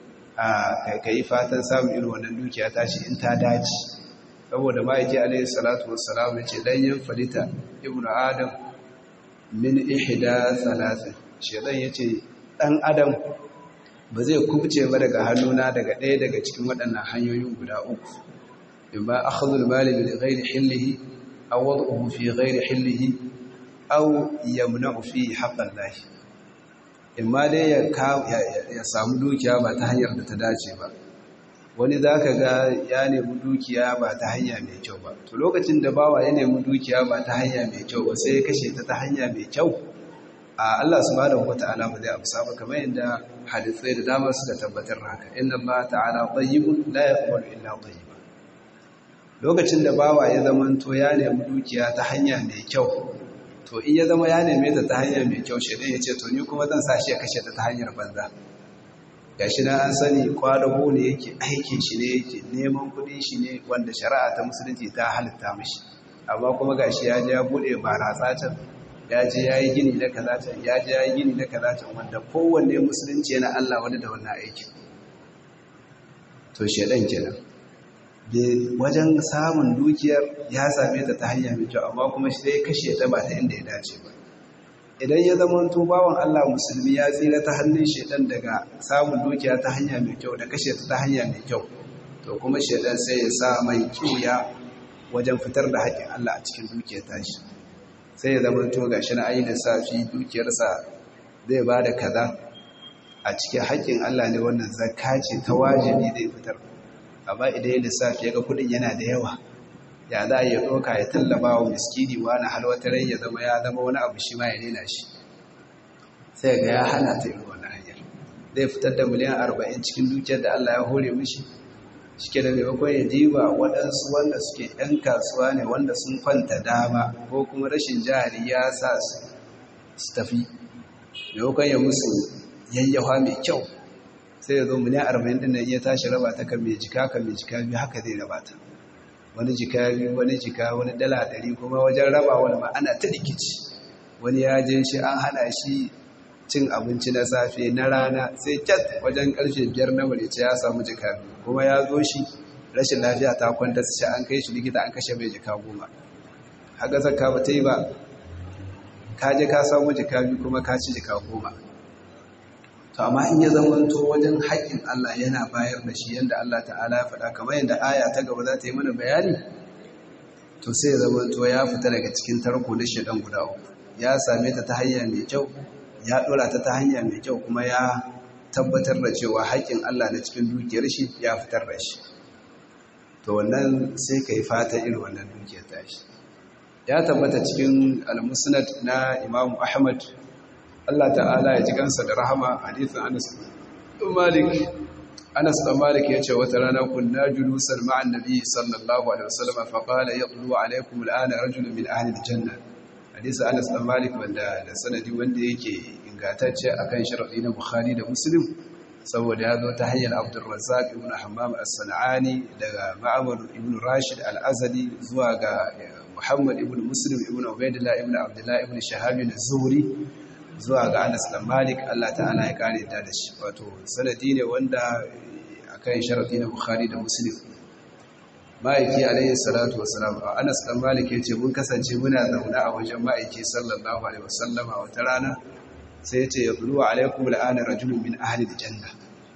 Speaker 1: ka yi fatan samun irin wannan dukiya ta shi in ta dace saboda ma'aiki alaihi salatu wassalam ya ce dan yin falita ibn adam min ihda salatin shedan ya ce dan adam ba zai kubce ba daga hannuna daga ɗaya daga cikin waɗannan hanyoyin guda uku in ba akhdhul mali min ghairi hillihi aw wad'uhu fi ghairi hillihi aw yamna'u fi haqqan lahi in ma dai ya samu dukiya ba ta hanyar da ta dace ba wani za ka ga ya nemi dukiya ba ta hanya mai kyau ba to lokacin da bawa ya nemi dukiya ba ta hanya mai kyau ba sai ya kashe ta ta hanya mai kyau a Allah subhanahu wata'ala ba zai amsa ba kamar yadda hadisai da dama suka tabbatar haka inna Allah ta'ala tayyibun la yaqbalu illa tayyiba lokacin da bawa ya zama to ya nemi dukiya ta hanya mai kyau to in ya zama ya neme ta ta hanya mai kyau shi ya ce to ni kuma zan sa shi ya kashe ta ta hanyar banza gashi na an sani kwadago ne yake aikin shi ne yake neman kudin shi ne wanda shari'a ta musulunci ta halitta mashi amma kuma gashi ya je ya bude baratsa can ya je ya yi gini na kaza can ya je ya yi gini na kaza can wanda kowanne musulunci yana Allah wani da wannan aikin to shedan kenan wajen samun dukiyar ya same ta ta hanya mai kyau amma kuma shi dai kashe ta ba ta inda ya dace ba idan ya zama to bawan Allah musulmi ya tsira ta hannun shedan daga samun dukiya ta hanya mai kyau da kashe ta ta hanya mai kyau to kuma shedan sai ya sa mai kiya wajen fitar da haƙƙin Allah a cikin dukiyar tashi sai ya zama to gashi na ayi lissafi dukiyarsa zai ba da kaza a cikin haƙƙin Allah ne wannan zakka ce ta wajibi zai fitar amma idan ya lissafi ya ga kuɗin yana da yawa ya za a yi ɗauka ya tallaba wa miskini wani halwatarai ya zama ya zama wani abu shi ma ya nena shi sai ga ya hana ta irin wannan hanyar zai fitar da miliyan arba'in cikin dukiyar da Allah ya hore mishi shike da maimakon ya diba waɗansu wanda suke ‘yan kasuwa ne wanda sun kwanta dama ko kuma rashin jari ya sa su tafi maimakon ya musu yayyawa mai kyau sai ya zo miliyan arba'in ɗin nan ya tashi raba ta kan mai jika kan mai jika biyu haka zai raba ta wani jika biyu wani jika wani dala ɗari kuma wajen raba wani ma'ana ta rikici wani ya je shi an hana shi cin abinci na safe na rana sai kyat wajen karfe biyar na marice ya samu jika biyu kuma ya zo shi rashin lafiya ta kwanta su an kai shi likita an kashe mai jika goma haka zakka ba ta yi ba ka je ka samu jika biyu kuma ka ci jika goma to amma in ya zamanto wajen haƙƙin Allah yana bayar da shi yadda Allah ta'ala ya faɗa kamar yadda aya ta gaba za ta yi mana bayani to sai ya zamanto ya fita daga cikin tarko na shedan guda uku ya same ta ta hanya mai kyau ya ɗora ta ta hanya mai kyau kuma ya tabbatar da cewa haƙƙin Allah na cikin dukiyar shi ya fitar da shi to wannan sai ka yi fata irin wannan dukiyar tashi ya tabbata cikin al-musnad na Imam Ahmad Allah ta'ala ya ji kansa da rahama hadithin Anas bin Malik Anas bin Malik yace wata rana kunna julusan ma'an nabi sallallahu alaihi wasallam fa qala yaqulu alaykum al'ana rajulun min ahli al-janna hadisi Anas bin Malik wanda da sanadi wanda yake ingantacce akan sharadi na Bukhari da Muslim saboda ya zo ta hanyar Abdul Razzaq ibn Hammam as-San'ani daga Ma'mar ibn Rashid al-Azadi zuwa ga Muhammad ibn Muslim ibn Ubaidillah ibn Abdullah ibn Shahab az-Zuhri zuwa ga Anas dan Malik Allah ta'ala ya kare ta da shi wato sanadi ne wanda akan sharadi na Bukhari da Muslim ma'aiki alayhi salatu wasalam Anas dan Malik yace mun kasance muna zauna a wajen ma'aiki sallallahu alaihi wasallama wata rana sai yace yadlu alaikum al'ana rajulun min ahli aljanna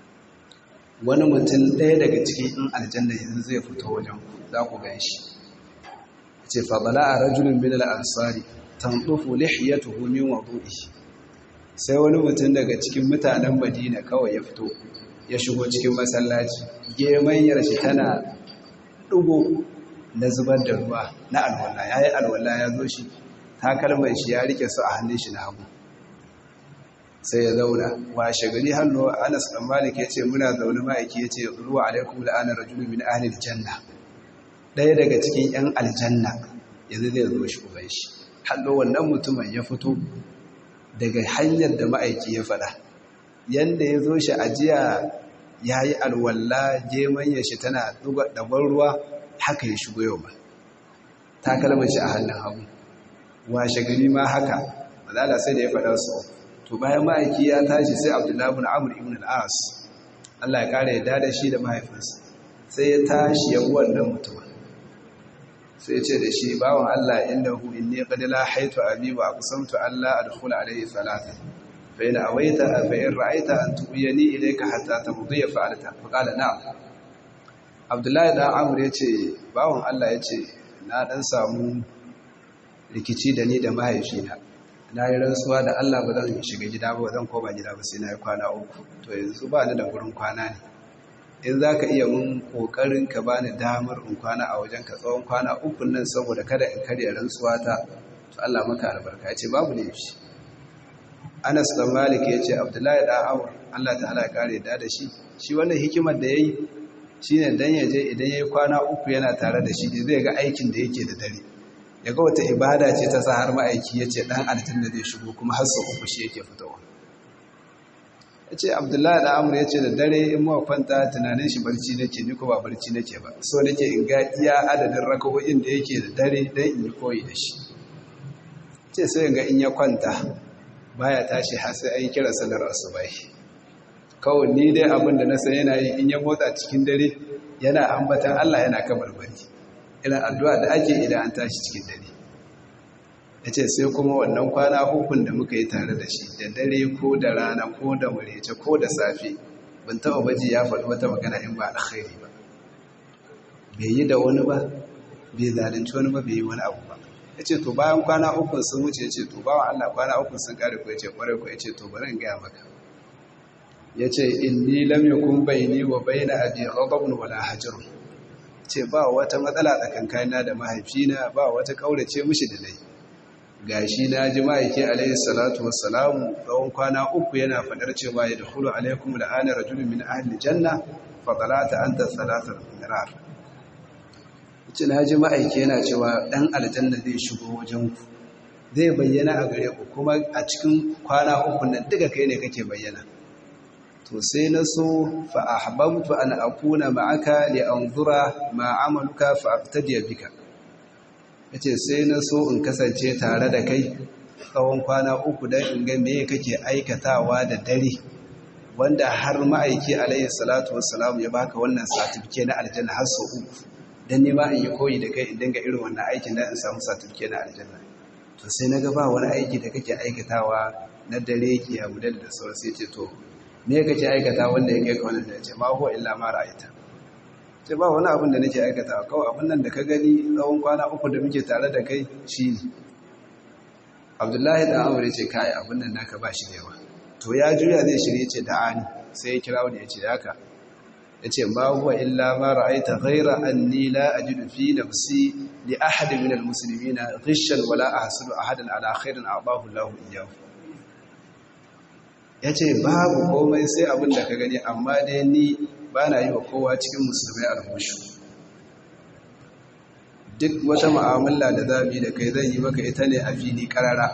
Speaker 1: wani mutum ɗaya daga cikin in aljanna yanzu zai fito wajen ku za ku gan shi yace fa bala'a rajulun min al-ansari tandufu lihiyatuhu min wudu'ihi sai wani mutum daga cikin mutanen Madina kawai ya fito ya shigo cikin masallaci gemanyar shi tana ɗugo na zubar da ruwa na alwala ya yi alwala ya zo shi takalmar shi ya rike su a hannun shi na hagu sai ya zauna washe gari hannu anas ɗan malik ya ce muna zaune ma'aiki ya ce ruwa alaikum la'anar rajulu min ahlil janna ɗaya daga cikin yan aljanna yanzu zai zo shi uban shi hannu wannan mutumin ya fito daga hanyar da ma'aiki ya faɗa yanda ya zo shi ajiya ya yi alwalla gemanya shi tana ɗabar ruwa haka ya shigo yau ba ta kalmar shi a hannun hagu washe gari ma haka mazala sai da ya faɗa su to bayan ma'aiki ya tashi sai abdullahi bin amur ibn al'as allah ya ƙara yadda da shi da mahaifinsa sai ya tashi ya wannan mutumin sai ce da shi bawan allah inda hu inni qad la haitu abi wa aqsamtu alla adkhula alayhi thalatha فإن أويت فإن رأيت أن تؤيني إليك حتى تمضي فعلتها فقال نعم عبد الله da Amr yace bawon Allah yace na dan samu rikici da ni da mahaifina na yi rantsuwa da Allah ba zan shiga gida ba zan koma gida ba sai na yi kwana uku to yanzu ba ni da gurin kwana ne in za ka iya mun kokarin ka bani damar in kwana a wajen ka tsawon kwana uku nan saboda kada in karya rantsuwa ta to Allah maka albarka yace babu ne shi Anas dan Malik ya ce Abdullahi da Amr Allah ta'ala ya kare da da shi shi wannan hikimar da yayi shine dan yaje idan yayi kwana uku yana tare da shi zai ga aikin da yake da dare yaga wata ibada ce ta sa har ma'aiki yace dan aljanna zai shigo kuma har sau uku shi yake fitowa yace Abdullahi da Amr yace da dare in mu kwanta tunanin shi barci nake ni ko ba barci nake ba so nake in ga iya adadin rakawoyin da yake da dare dan in yi koyi da shi ce sai ga in ya kwanta baya tashi har sai an kira sallar asubahi kawai ni dai abin da na san yana yi in ya motsa cikin dare yana ambatan Allah yana kabarbari irin addu'a da ake idan an tashi cikin dare yace sai kuma wannan kwana hukun da muka yi tare da shi da dare ko da rana ko da murece ko da safe ban taɓa baji ya faɗi wata magana in ba alkhairi ba bai yi da wani ba bai zalunci wani ba bai yi wani abu ba ya ce to bayan kwana uku sun wuce ya ce to bawa Allah kwana uku sun kare ku ya ce kwarai ku ya ce to bari in gaya maka ya ce inni lam yakun baini wa baina abi ghadabun wala hajr ce ba wata matsala tsakankanina da mahaifina ba wata kaurace mishi da nayi gashi na ji ma'aiki alaihi salatu wassalamu tsawon kwana uku yana fadar cewa ya dakhulu alaikum la'ana rajulun min ahli janna fa talata anta salata mirar ce na ji ma'aiki yana cewa ɗan aljanna zai shigo wajenku zai bayyana a gare ku kuma a cikin kwana uku nan duka kai ne kake bayyana to sai na so fa ahbabtu an akuna ma'aka li anzura ma amaluka fa aqtadiya bika yace sai na so in kasance tare da kai tsawon kwana uku dan in ga me kake aikatawa da dare wanda har ma'aiki alayhi salatu wassalam ya baka wannan certificate na aljanna har sau uku dan nema in yi koyi da kai in dinga irin wannan aikin da in samu certificate na aljanna to sai na ga ba wani aiki da kake aikatawa na dare ki abu da da sauran sai ce to me kake aikata wanda ya kai ka wannan da ce ma huwa illa ma ra'aita ce ba wani abin da nake aikata kawai abin nan da ka gani tsawon kwana uku da muke tare da kai shi ne abdullahi da amur ce kai abin nan naka ba shi da yawa to ya juya zai shirye ce da ani sai ya kira wani ya ce haka ya ce ma huwa illa ma ra'aita ghaira anni la ajidu fi nafsi li ahadin min almuslimina ghishan wala ahsadu ahadan ala khairin a'dahu Allahu iyyahu yace babu komai sai abin da ka gani amma dai ni bana yi wa kowa cikin musulmai albushu duk wata mu'amala da zamu yi da kai zan yi maka ita ne a fili karara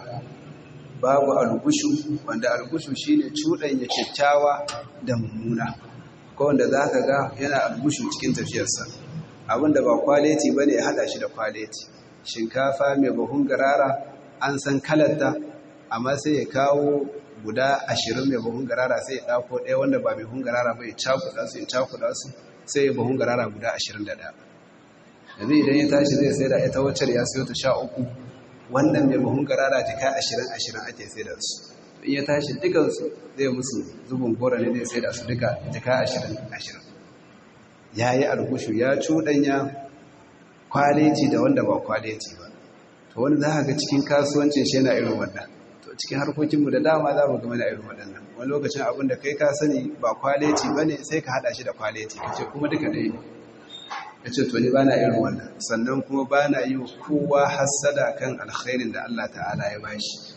Speaker 1: babu algushu wanda algushu shine cuɗanya kyakkyawa da mummuna ko wanda za ka ga yana albushu cikin tafiyarsa abinda ba kwaleti ba ne ya haɗa shi da kwaleti shinkafa mai bahun garara an san kalarta amma sai ya kawo guda ashirin mai bahun garara sai ya ɗako ɗaya wanda ba mai bahun garara ba ya cakuɗa su ya cakuɗa su sai ya bahun garara guda ashirin da ɗaya yanzu idan ya tashi zai sai da ita wacce ya sayo ta sha uku wannan mai bahun garara jika ashirin ashirin ake sai da su in ya tashi dukansu zai musu zubin gora ne zai sai da su duka jika ashirin ashirin ya yi algushu ya cuɗanya kwaleci da wanda ba kwaleci ba to wani za ga cikin kasuwancin shi yana irin wannan to cikin harkokinmu da dama za mu gama da irin waɗannan wani lokacin abin da kai ka sani ba kwaleci ba ne sai ka haɗa shi da kwaleci ka ce kuma duka ɗaya ne ya ce to ni ba na irin wannan sannan kuma ba na yi wa kowa hassada kan alkhairin da Allah ta'ala ya bashi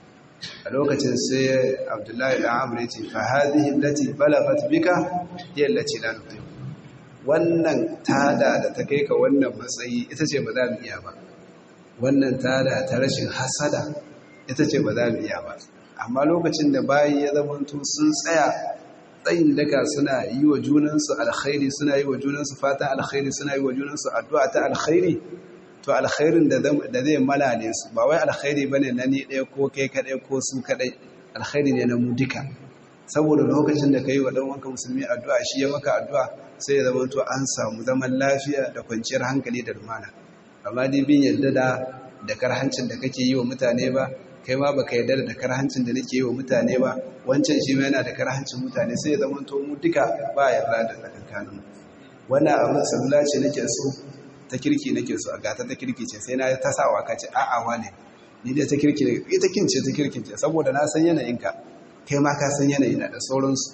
Speaker 1: a lokacin sai abdullahi da amur ya ce fahadihin lati balagat bika hiya lati la nuqim wannan tada da ta kai ka wannan matsayi ita ce ba za mu iya ba wannan tada ta rashin hasada ita ce ba za mu iya ba amma lokacin da bayi ya zamanto sun tsaya tsayin daka suna yi wa junansu alkhairi suna yi wa junansu fata alkhairi suna yi wa junansu addu'a ta alkhairi to alkhairin da zai malale su ba wai alkhairi bane na ni ɗaya ko kai kaɗai ko su kaɗai alkhairi ne na mu duka saboda lokacin da ka yi wa ɗan wanka musulmi addu'a shi ya maka addu'a sai ya zama to an samu zaman lafiya da kwanciyar hankali da lumana amma dai bin yadda da da karhancin da kake yi wa mutane ba kai ma baka yarda da karhancin da nake yi wa mutane ba wancan shi ma yana da karhancin mutane sai ya zama to mu duka ba yarda da tsakankanin mu wannan abin salula ce nake so ta kirki nake so a gata ta kirki ce sai na ta sawa ka ce a'a wane ni dai ta kirki ne ita kin ce ta kirkin ce saboda na san yanayinka kai ma ka san yanayina da sauransu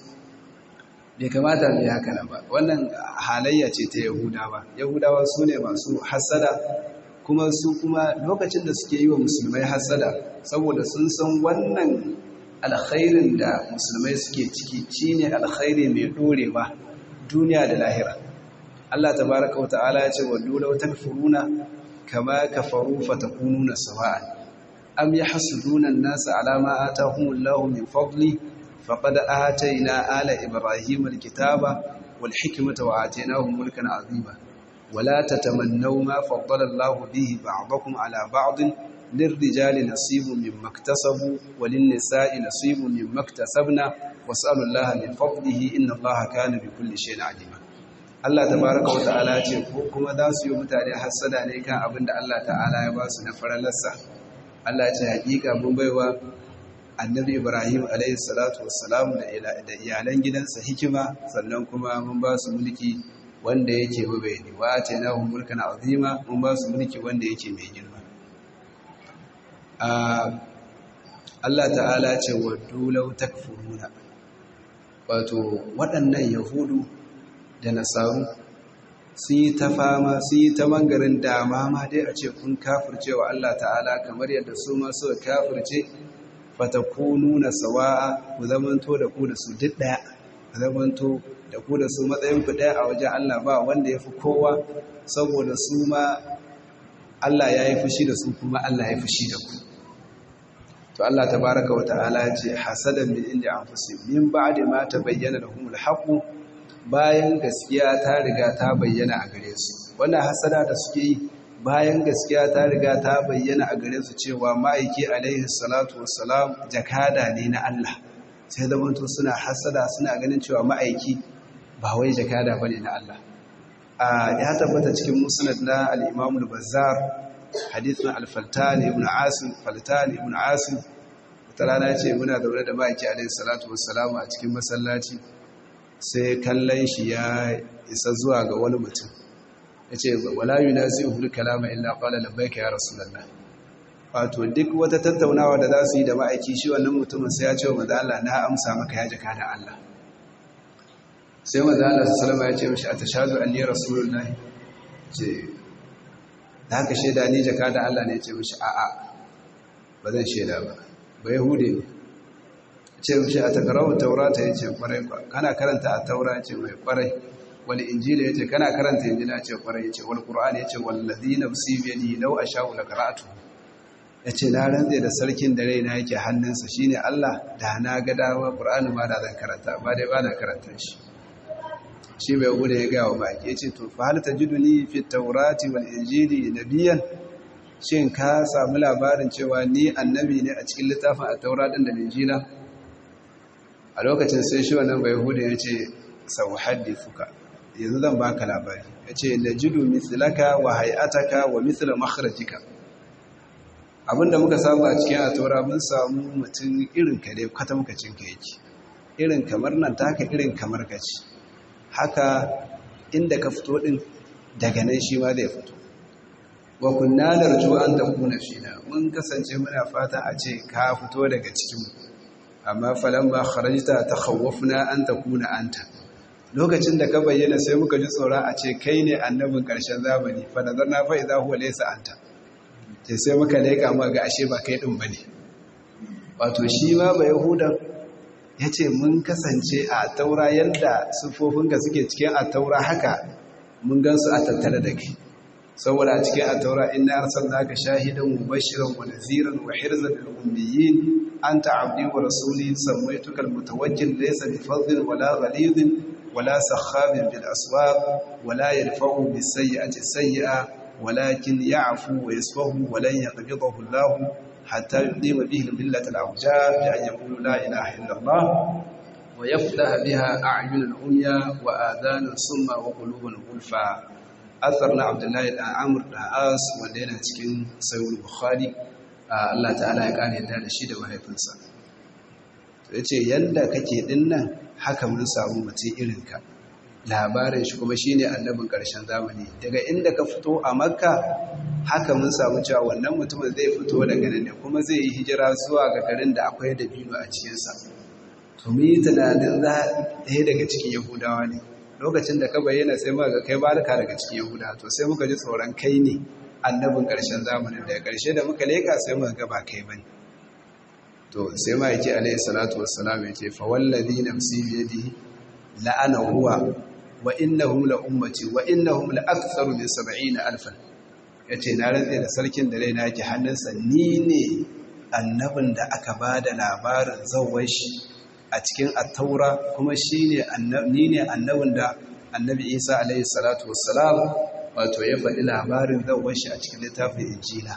Speaker 1: bai kamata mu yi haka nan ba wannan halayya ce ta yahudawa yahudawa su ne masu hassada kuma su kuma lokacin da suke yi wa musulmai hassada saboda sun san wannan alkhairin da musulmai suke ciki shine alkhairi mai dorewa duniya da lahira Allah tabaraka wa ta'ala ya ce wa law takfuruna kama kafaru fatakununa sawa'an am yahsuduna an-nasa ala ma atahumullahu min fadli faqad atayna ala ibrahima al-kitaba wal hikmata wa atainahum mulkan 'azima ولا تتمنوا ما فضل الله به بعضكم على بعض lirrijali nasibun mimma iktasabu walin nisa'i nasibun mimma iktasabna was'alullaha min fadlihi inna Allaha kana bi kulli shay'in alima Allah tabaraka wa ta'ala ce ko kuma za su yi mutane hassada ne kan abin da Allah ta'ala ya ba su na faralarsa Allah ce hakika mun baiwa annabi Ibrahim alayhi salatu wassalam da iyalan gidansa hikima sannan kuma mun ba su mulki wanda yake mabayani wa atainahu mulkan azima mun ba su mulki wanda yake mai girma Allah ta'ala ce wa dulau takfuruna wato waɗannan yahudu da nasaru sun yi ta fama sun yi ta mangarin dama ma dai a ce kun kafirce wa Allah ta'ala kamar yadda su ma suka kafirce fatakunu na sawa'a ku zamanto da ku da su duk ɗaya ku zamanto da ku da su matsayin ku ɗaya a wajen Allah ba wanda ya fi kowa saboda su ma Allah ya yi fushi da su kuma Allah ya fushi da ku to Allah tabaraka wa ta'ala ya ce hasadan min inda anfusihim min ba'di ma tabayyana lahumul haqq bayan gaskiya ta riga ta bayyana a gare su wannan hasada da suke yi bayan gaskiya ta riga ta bayyana a gare su cewa ma'aiki alaihi salatu wassalam jakada ne na Allah sai zamanto suna hasada suna ganin cewa ma'aiki ba wai jakada bane na Allah ya tabbata cikin musnad na al-Imam al-Bazzar hadithun al-Faltan ibn Asim Faltan ibn Asim ta rana ce muna zaune da ma'aiki alaihi salatu wassalam a cikin masallaci sai kallon shi ya isa zuwa ga wani mutum ya ce wala yi na zai hudu kalama illa kwallo labbaika ya rasu lalla wato duk wata tattaunawa da za su yi da ma'aiki shi wannan mutumin sai ya ce wa maza'ala na amsa maka ya jaka da Allah sai maza'ala su salama ya ce mashi a ta shazu an ne rasulullahi ce da haka shaida ni jaka da Allah ne ya ce mashi a'a ba zan shaida ba ba yahude ne ce mashi a takarawar taurata ya ce kwarai ba kana karanta a taura ya ce mai kwarai wani injila ya ce kana karanta injila ya ce kwarai ya ce wani ƙura'ani ya ce wallazi na musibiyadi lau a sha'u da karatu ya ce na rantse da sarkin da raina yake hannunsa shi ne allah da na ga dama ƙura'ani ma da zan karanta ba dai ba na karanta shi shi bai gudu ya gawa baki ya ce to fa hal tajiduni fi taurati wal injili nabiyan shin ka samu labarin cewa ni annabi ne a cikin littafin a taura din da injila a lokacin sai shi wannan bai hudu ya ce sau fuka yanzu zan baka labari ya ce na jidu misilaka wa hayataka wa misila makharajika abinda muka samu a cikin atora mun samu mutum irin ka dai kwatamkacin ka yake irin kamar nan taka irin kamar ka ce haka inda ka fito din daga nan shi ma zai fito wa kunna narju an takuna fina mun kasance muna fata a ce ka fito daga cikinmu amma falamma kharajta takhawwafna an takuna anta lokacin da ka bayyana sai muka ji tsoron a ce kai ne annabin ƙarshen zamani fa nazarna fa idza huwa laysa anta sai sai muka leka mu ga ashe ba kai din bane wato shi ma ba yahudan yace mun kasance a taura yanda sufofin ga suke cikin a taura haka mun gansu a tattare da kai saboda a cikin a taura inna arsalnaka shahidan mubashiran wa naziran wa hirzan lil ummiyin anta abdi wa rasuli sammaytuka almutawajjil laysa bi fadlin wala ghalidin wala sakhabin bil aswaq wala yadfa'u bis sayyi'ati sayyi'a walakin ya'fu wa yasfahu wa lan yaqbidahu Allah hatta yuqima bihi al-millata al-awja bi an yaqulu la ilaha illa Allah wa yaftaha biha a'yun al-umya wa adhan summa wa qulubun gulfa athar na Abdullahi da Amr da As wanda yana cikin Sahih Bukhari Allah ta'ala ya kare yadda da shi da mahaifinsa ya ce yadda kake dinnan haka mun samu mutum irinka labarin shi kuma shi ne annabin ƙarshen zamani daga inda ka fito a makka haka mun samu cewa wannan mutumin zai fito daga nan ne kuma zai yi hijira zuwa ga garin da akwai dabino a cikinsa to mu yi tunanin za ɗaya daga cikin yahudawa ne lokacin da ka bayyana sai muka ga kai barka daga cikin yahudawa to sai muka ji tsoron kai ne annabin ƙarshen zamanin daga ƙarshe da muka leƙa sai muka ga ba kai bane to sai ma yake alayhi salatu wassalam yake fa wallazi nafsi bi yadihi la'ana huwa wa innahum la ummati wa innahum la aktharu min 70000 yace na rantsa da sarkin da raina yake hannunsa ni ne annabin da aka bada labarin zawai shi a cikin at-taura kuma shine annabi ne annabin da annabi Isa alayhi salatu wassalam wato ya faɗi labarin zawai shi a cikin littafin injila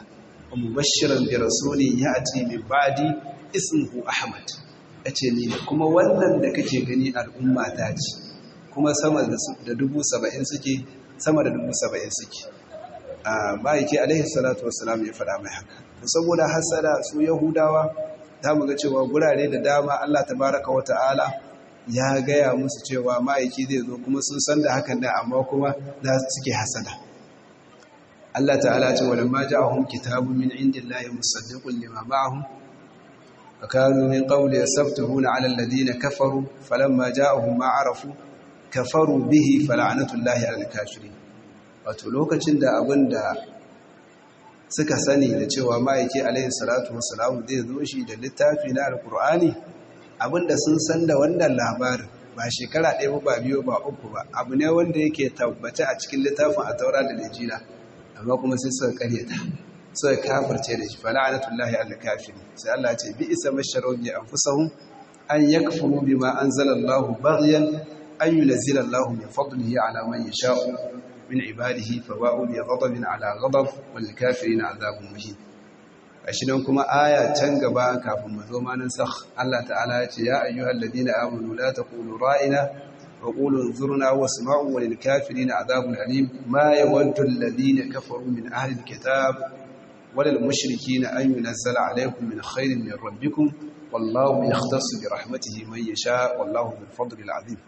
Speaker 1: wa mubashiran bi rasulin ya'ti min ba'di ismuhu ahmad yace ni kuma wannan da kake gani al'umma ta ce kuma sama da dubu saba'in suke sama da dubu saba'in suke a ma'aiki alaihi salatu wassalam ya faɗa mai haka saboda hasada su yahudawa za mu ga cewa gurare da dama allah tabaraka wa ta'ala ya gaya musu cewa ma'aiki zai zo kuma sun san da hakan da amma kuma za suke hasada allah ta'ala ce wadda ma ja'ahum kitabun min indillahi musaddiqun lima ma'ahum فكانوا من قول يستفتحون على الذين كفروا فلما جاءهم ما عرفوا kafaru bihi fala'anatullahi alal kafirin wato lokacin da abin da suka sani da cewa ma'aiki alaihi salatu wassalamu zai zo shi da littafi na alkur'ani abin da sun san da wannan labarin ba shekara ɗaya ba biyu ba uku ba abu ne wanda yake tabbata a cikin littafin a taura da lijila amma kuma sai suka karyata suka kafirce da shi fala'anatullahi alal kafirin sai Allah ce bi isa masharau bi anfusahum an yakfuru bima anzalallahu baghyan أن ينزل الله من فضله على من يشاء من عباده فواء بغضب على غضب والكافرين عذاب مهين ashirin kuma aya can gaba kafin mu zo ma nan sakh Allah ta'ala ya ce ya ayyuhal ladina amanu la taqulu ra'ina wa qulu zurna wasma'u walil kafirina adhabun alim ma yawaddu alladhina kafaru min ahli alkitab walal mushrikeena an yunzala alaykum min khairin min rabbikum wallahu yahtassu bi rahmatihi man yasha wallahu bil fadli al azim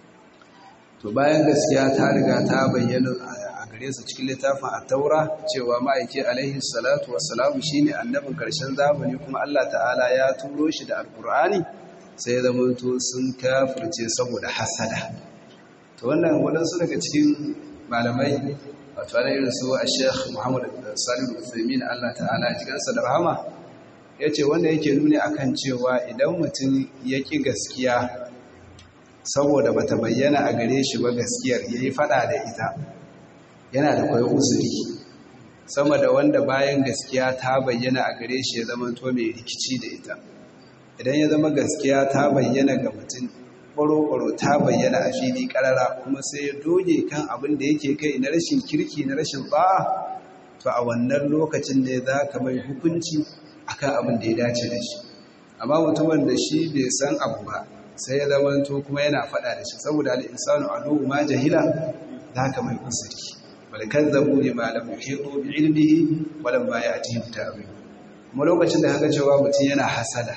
Speaker 1: to bayan gaskiya ta riga ta bayyana a gare su cikin littafin at-taura cewa ma'aiki alaihi salatu wassalamu shine annabin karshen zamani kuma Allah ta'ala ya turo shi da alqur'ani sai zama to sun kafirce saboda hasada to wannan wadansu daga cikin malamai wato ana irin su a sheikh muhammad salim al-uthaymin Allah ta'ala ya jikansa da rahama yace wanda yake nuni akan cewa idan mutum ya ki gaskiya saboda bata bayyana a gare shi ba gaskiyar yayi fada da ita yana da kwai uzuri sama da wanda bayan gaskiya ta bayyana a gare shi ya zama to mai rikici da ita idan ya zama gaskiya ta bayyana ga mutum ƙwaro-ƙwaro ta bayyana a fili ƙarara kuma sai ya doge kan abin da yake kai na rashin kirki na rashin ba'a to a wannan lokacin ne za ka mai hukunci akan abin da ya dace da shi amma mutumin da shi bai san abu ba sai ya zama to kuma yana faɗa da shi saboda al'insanu a ma jahila za ka mai uzuri wal kazzabu lima lam yuhitu bi ilmihi wa lam ya'tihi ta'wil kuma lokacin da haka cewa mutum yana hasada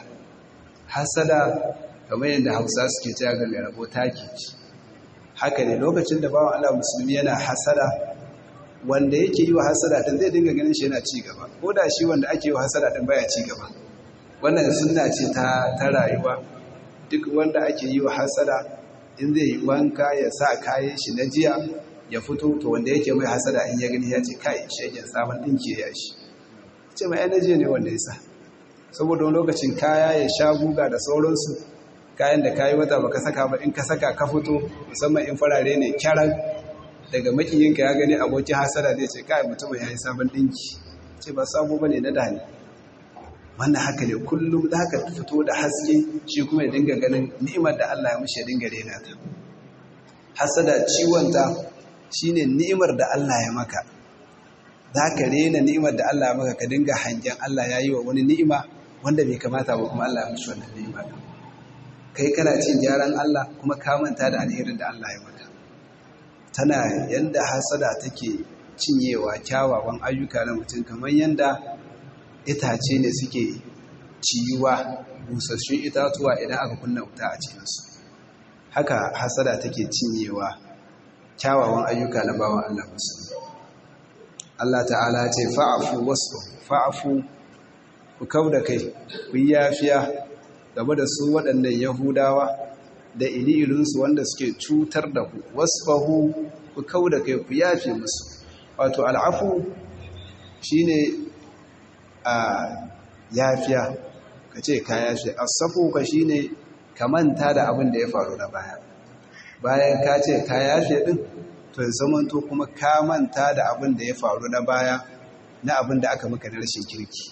Speaker 1: hasada kamar yadda hausa suke cewa ga mai rabo taki ci haka ne lokacin da bawan Allah musulmi yana hasada wanda yake yi wa hasada din zai dinga ganin shi yana ci gaba ko da shi wanda ake yi wa hasada din baya ci gaba wannan sunna ce ta ta rayuwa duk wanda ake yi wa hasada in zai yi wanka ya sa kayan shi na jiya ya fito to wanda yake mai hasada in ya gani ya ce kai shegen sabon dinki ya shi ce mai energy ne wanda ya sa saboda wani lokacin kaya ya sha guga da sauransu kayan da kayi wata baka saka ba in ka saka ka fito musamman in farare ne kyaran daga makiyinka ya gani abokin hasada zai ce kai mutum ya yi sabon dinki ce ba sabo bane na dani wannan haka ne kullum da haka fito da haske shi kuma ya dinga ganin ni'imar da Allah ya mishi ya dinga rena ta hasada ciwonta shine ni'imar da Allah ya maka za ka rena ni'imar da Allah ya maka ka dinga hangen Allah ya yi wa wani ni'ima wanda bai kamata ba kuma Allah ya mishi wannan ni'ima kai kana cin gyaran Allah kuma ka manta da alherin da Allah ya maka tana yanda hasada take cinyewa kyawawan ayyuka na mutum kamar yanda itace ne suke ciyuwa busassun itatuwa idan aka kunna wuta a cikinsu haka hasada take cinyewa kyawawan ayyuka na bawan Allah musulmi Allah ta'ala ce fa'afu wasu fa'afu ku kau da kai ku yi yafiya game da su waɗannan yahudawa da ililinsu wanda suke cutar da ku wasfahu ku kau da kai ku yafe musu wato al'afu shine a yafiya ka ce ka yafe asafu ka shine ka manta da abin da ya faru na baya bayan ka ce ka yafe din to ya zamanto kuma ka manta da abin da ya faru na baya na abin da aka maka na rashin kirki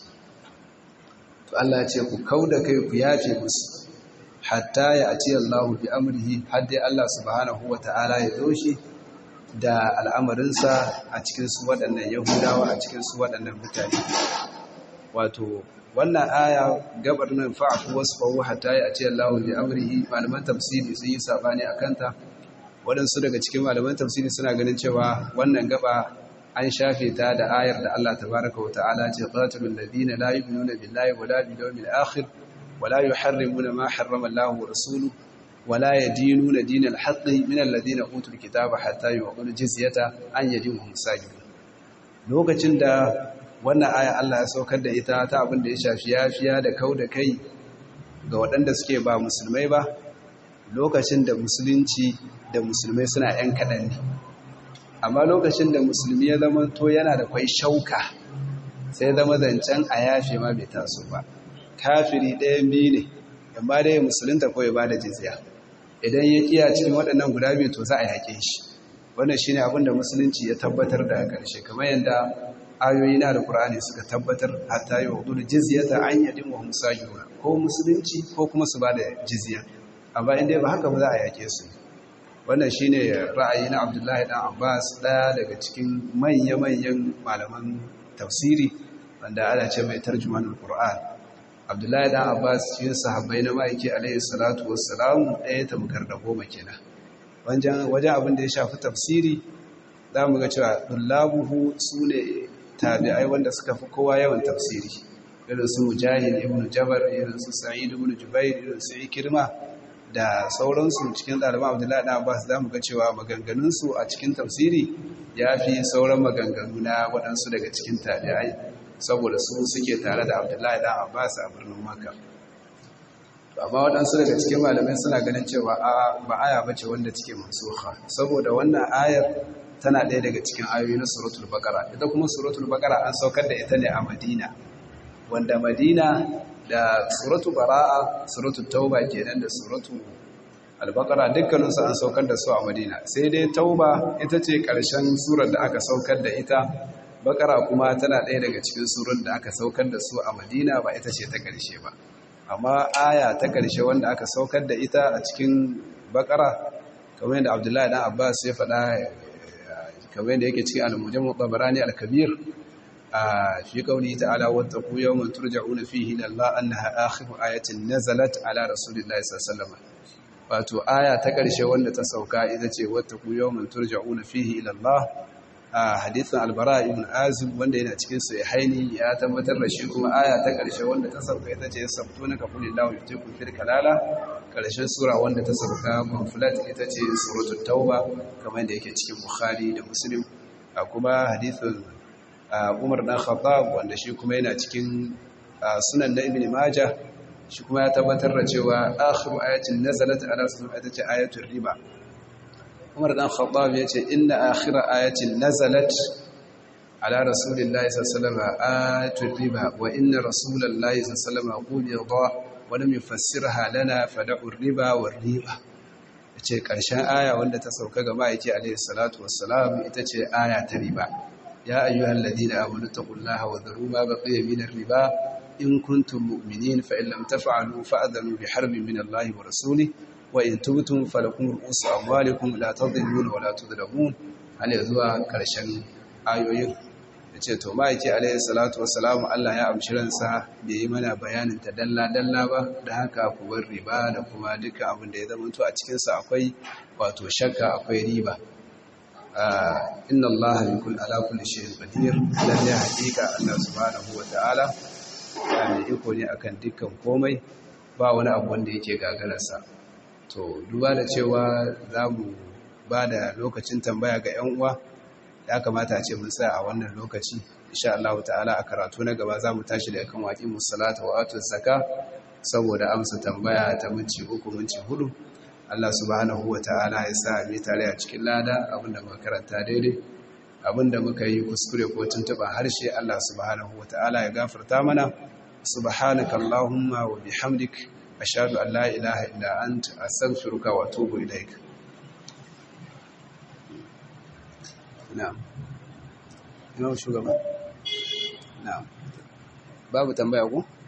Speaker 1: to Allah ya ce ku kauda kai ku yafe musu hatta ya ati Allah bi amrihi har dai Allah subhanahu wata'ala ya zo shi da al'amarinsa a cikin su waɗannan Yahudawa a cikin su waɗannan mutane wato wannan aya gabar nan fa'afu wasfahu hatta ya ce Allahu bi amrihi malaman tafsiri sun yi sabani akan ta waɗansu daga cikin malaman tafsiri suna ganin cewa wannan gaba an shafe ta da ayar da Allah tabaraka wa ta'ala ce qatilul ladina la yu'minuna billahi wala bil yawmil akhir wala yuharrimuna ma harrama Allahu wa rasuluhu wala yadinuna dinal haqqi min alladhina utul kitaba hatta yu'tul jizyata an yadin hum sajidun lokacin da wannan aya Allah ya saukar da ita ta abin da ya shafi yafiya da kau da kai ga waɗanda suke ba musulmai ba lokacin da musulunci da musulmai suna ‘yan kaɗan ne amma lokacin da musulmi ya zama to yana da kwai shauka sai zama zancen a yafe ma bai taso ba kafiri ɗayan biyu ne amma dai musulunta kawai ba da jizya idan ya kiya cikin waɗannan guda biyu to za a yaƙe shi wannan shine abin da musulunci ya tabbatar da ƙarshe kamar yadda ayoyi na alkur'ani suka tabbatar hatta yi wa jizyata an yadin wa musajiruna ko musulunci ko kuma su ba da jizya amma inda ba haka ba za a yake su wannan shine ra'ayi na abdullahi dan abbas daya daga cikin manya-manyan malaman tafsiri wanda ana ce mai tarjuman alkur'an abdullahi dan abbas cikin sahabbai na ma'aiki alaihi salatu wassalam ɗaya tamkar da goma kenan wajen abin da ya shafi tafsiri za mu ga cewa dullabuhu su ne tabi'ai wanda suka fi kowa yawan tafsiri irin su mujahid ibn jabar irin su sa'id ibn jubair irin su ikirma da sauransu cikin ɗaliban abdullahi ɗan abbas za mu ga cewa maganganunsu a cikin tafsiri ya fi sauran maganganu na waɗansu daga cikin tabi'ai saboda su suke tare da abdullahi ɗan abbas a birnin makka amma waɗansu daga cikin malamai suna ganin cewa ba aya ba ce wanda take mansuha saboda wannan ayar tana ɗaya daga cikin ayoyi na suratul baqara ita kuma suratul baqara an saukar da ita ne a madina wanda madina da suratul bara'a suratul tauba kenan da suratul al-baqara dukkanin su an saukar da su a madina sai dai tauba ita ce ƙarshen surar da aka saukar da ita baqara kuma tana ɗaya daga cikin surun da aka saukar da su a madina ba ita ce ta ƙarshe ba amma aya ta ƙarshe wanda aka saukar da ita a cikin baqara kamar yadda abdullahi dan abbas ya faɗa kamar yadda yake cikin al-mujammu tabarani al-kabir a fi qawli ta'ala wattaqu yawman turja'una fihi ila Allah annaha akhiru ayatin nazalat ala rasulillahi sallallahu alaihi wasallam wato aya ta karshe wanda ta sauka ita ce wattaqu yawman turja'una fihi ila Allah a hadithin al-bara ibn azib wanda yana cikin sahihaini ya tabbatar da shi kuma aya ta karshe wanda ta sauka ita ce sabtuna ka kulillahu yutiku fil kalala karshen sura wanda ta sauka pamphlet ita ce suratul tauba kamar da yake cikin bukhari da muslim a kuma hadithin umar dan khattab wanda shi kuma yana cikin sunan na ibn majah shi kuma ya tabbatar da cewa akhiru ayatin nazalat ala rasulullah ita ce ayatul riba umar dan khattab ya ce inna akhira ayatin nazalat ala rasulillahi sallallahu alaihi wasallam ayatul riba wa inna rasulullahi sallallahu alaihi wasallam ولم يفسرها لنا فدعوا الربا والريبة ce ƙarshen aya wanda ta sauka ga ma'aiki alaihi salatu wassalam ita ce aya ta riba ya ayyuhal ladina amanu taqullaha wa dharu ma baqiya min riba in kuntum mu'minin fa in lam taf'alu fa'adhanu bi harbin min Allahi wa rasulih wa in tubtum falakum ru'usu amwalikum la tadhilluna wa la tudlamun hal zuwa ƙarshen ayoyin da ce to ma'aiki alaihi salatu wassalamu Allah ya amshi ransa bai yi mana bayanin ta dalla-dalla ba da haka ku bar riba da kuma dukkan abin da ya zama to a cikinsa akwai wato shakka akwai riba inna Allah bi kulli ala kulli shay'in qadir lalle hakika Allah subhanahu wa ta'ala mai iko ne akan dukkan komai ba wani abu wanda yake gagararsa to duba da cewa za mu ba da lokacin tambaya ga 'yan uwa ya kamata a ce mun sa a wannan lokaci insha Allah ta'ala a karatu na gaba za mu tashi da kan waƙi musalata wa atu zaka saboda amsa tambaya ta minci uku minci hudu Allah subhanahu wa ta'ala ya sa mu tare a cikin lada abinda muka karanta daidai abinda muka yi kuskure ko tuntuɓa harshe Allah subhanahu wa ta'ala ya gafarta mana subhanaka allahumma wa bihamdik ashhadu an la ilaha illa anta astaghfiruka wa atubu ilaik na'am ina shugaba na'am babu tambaya ko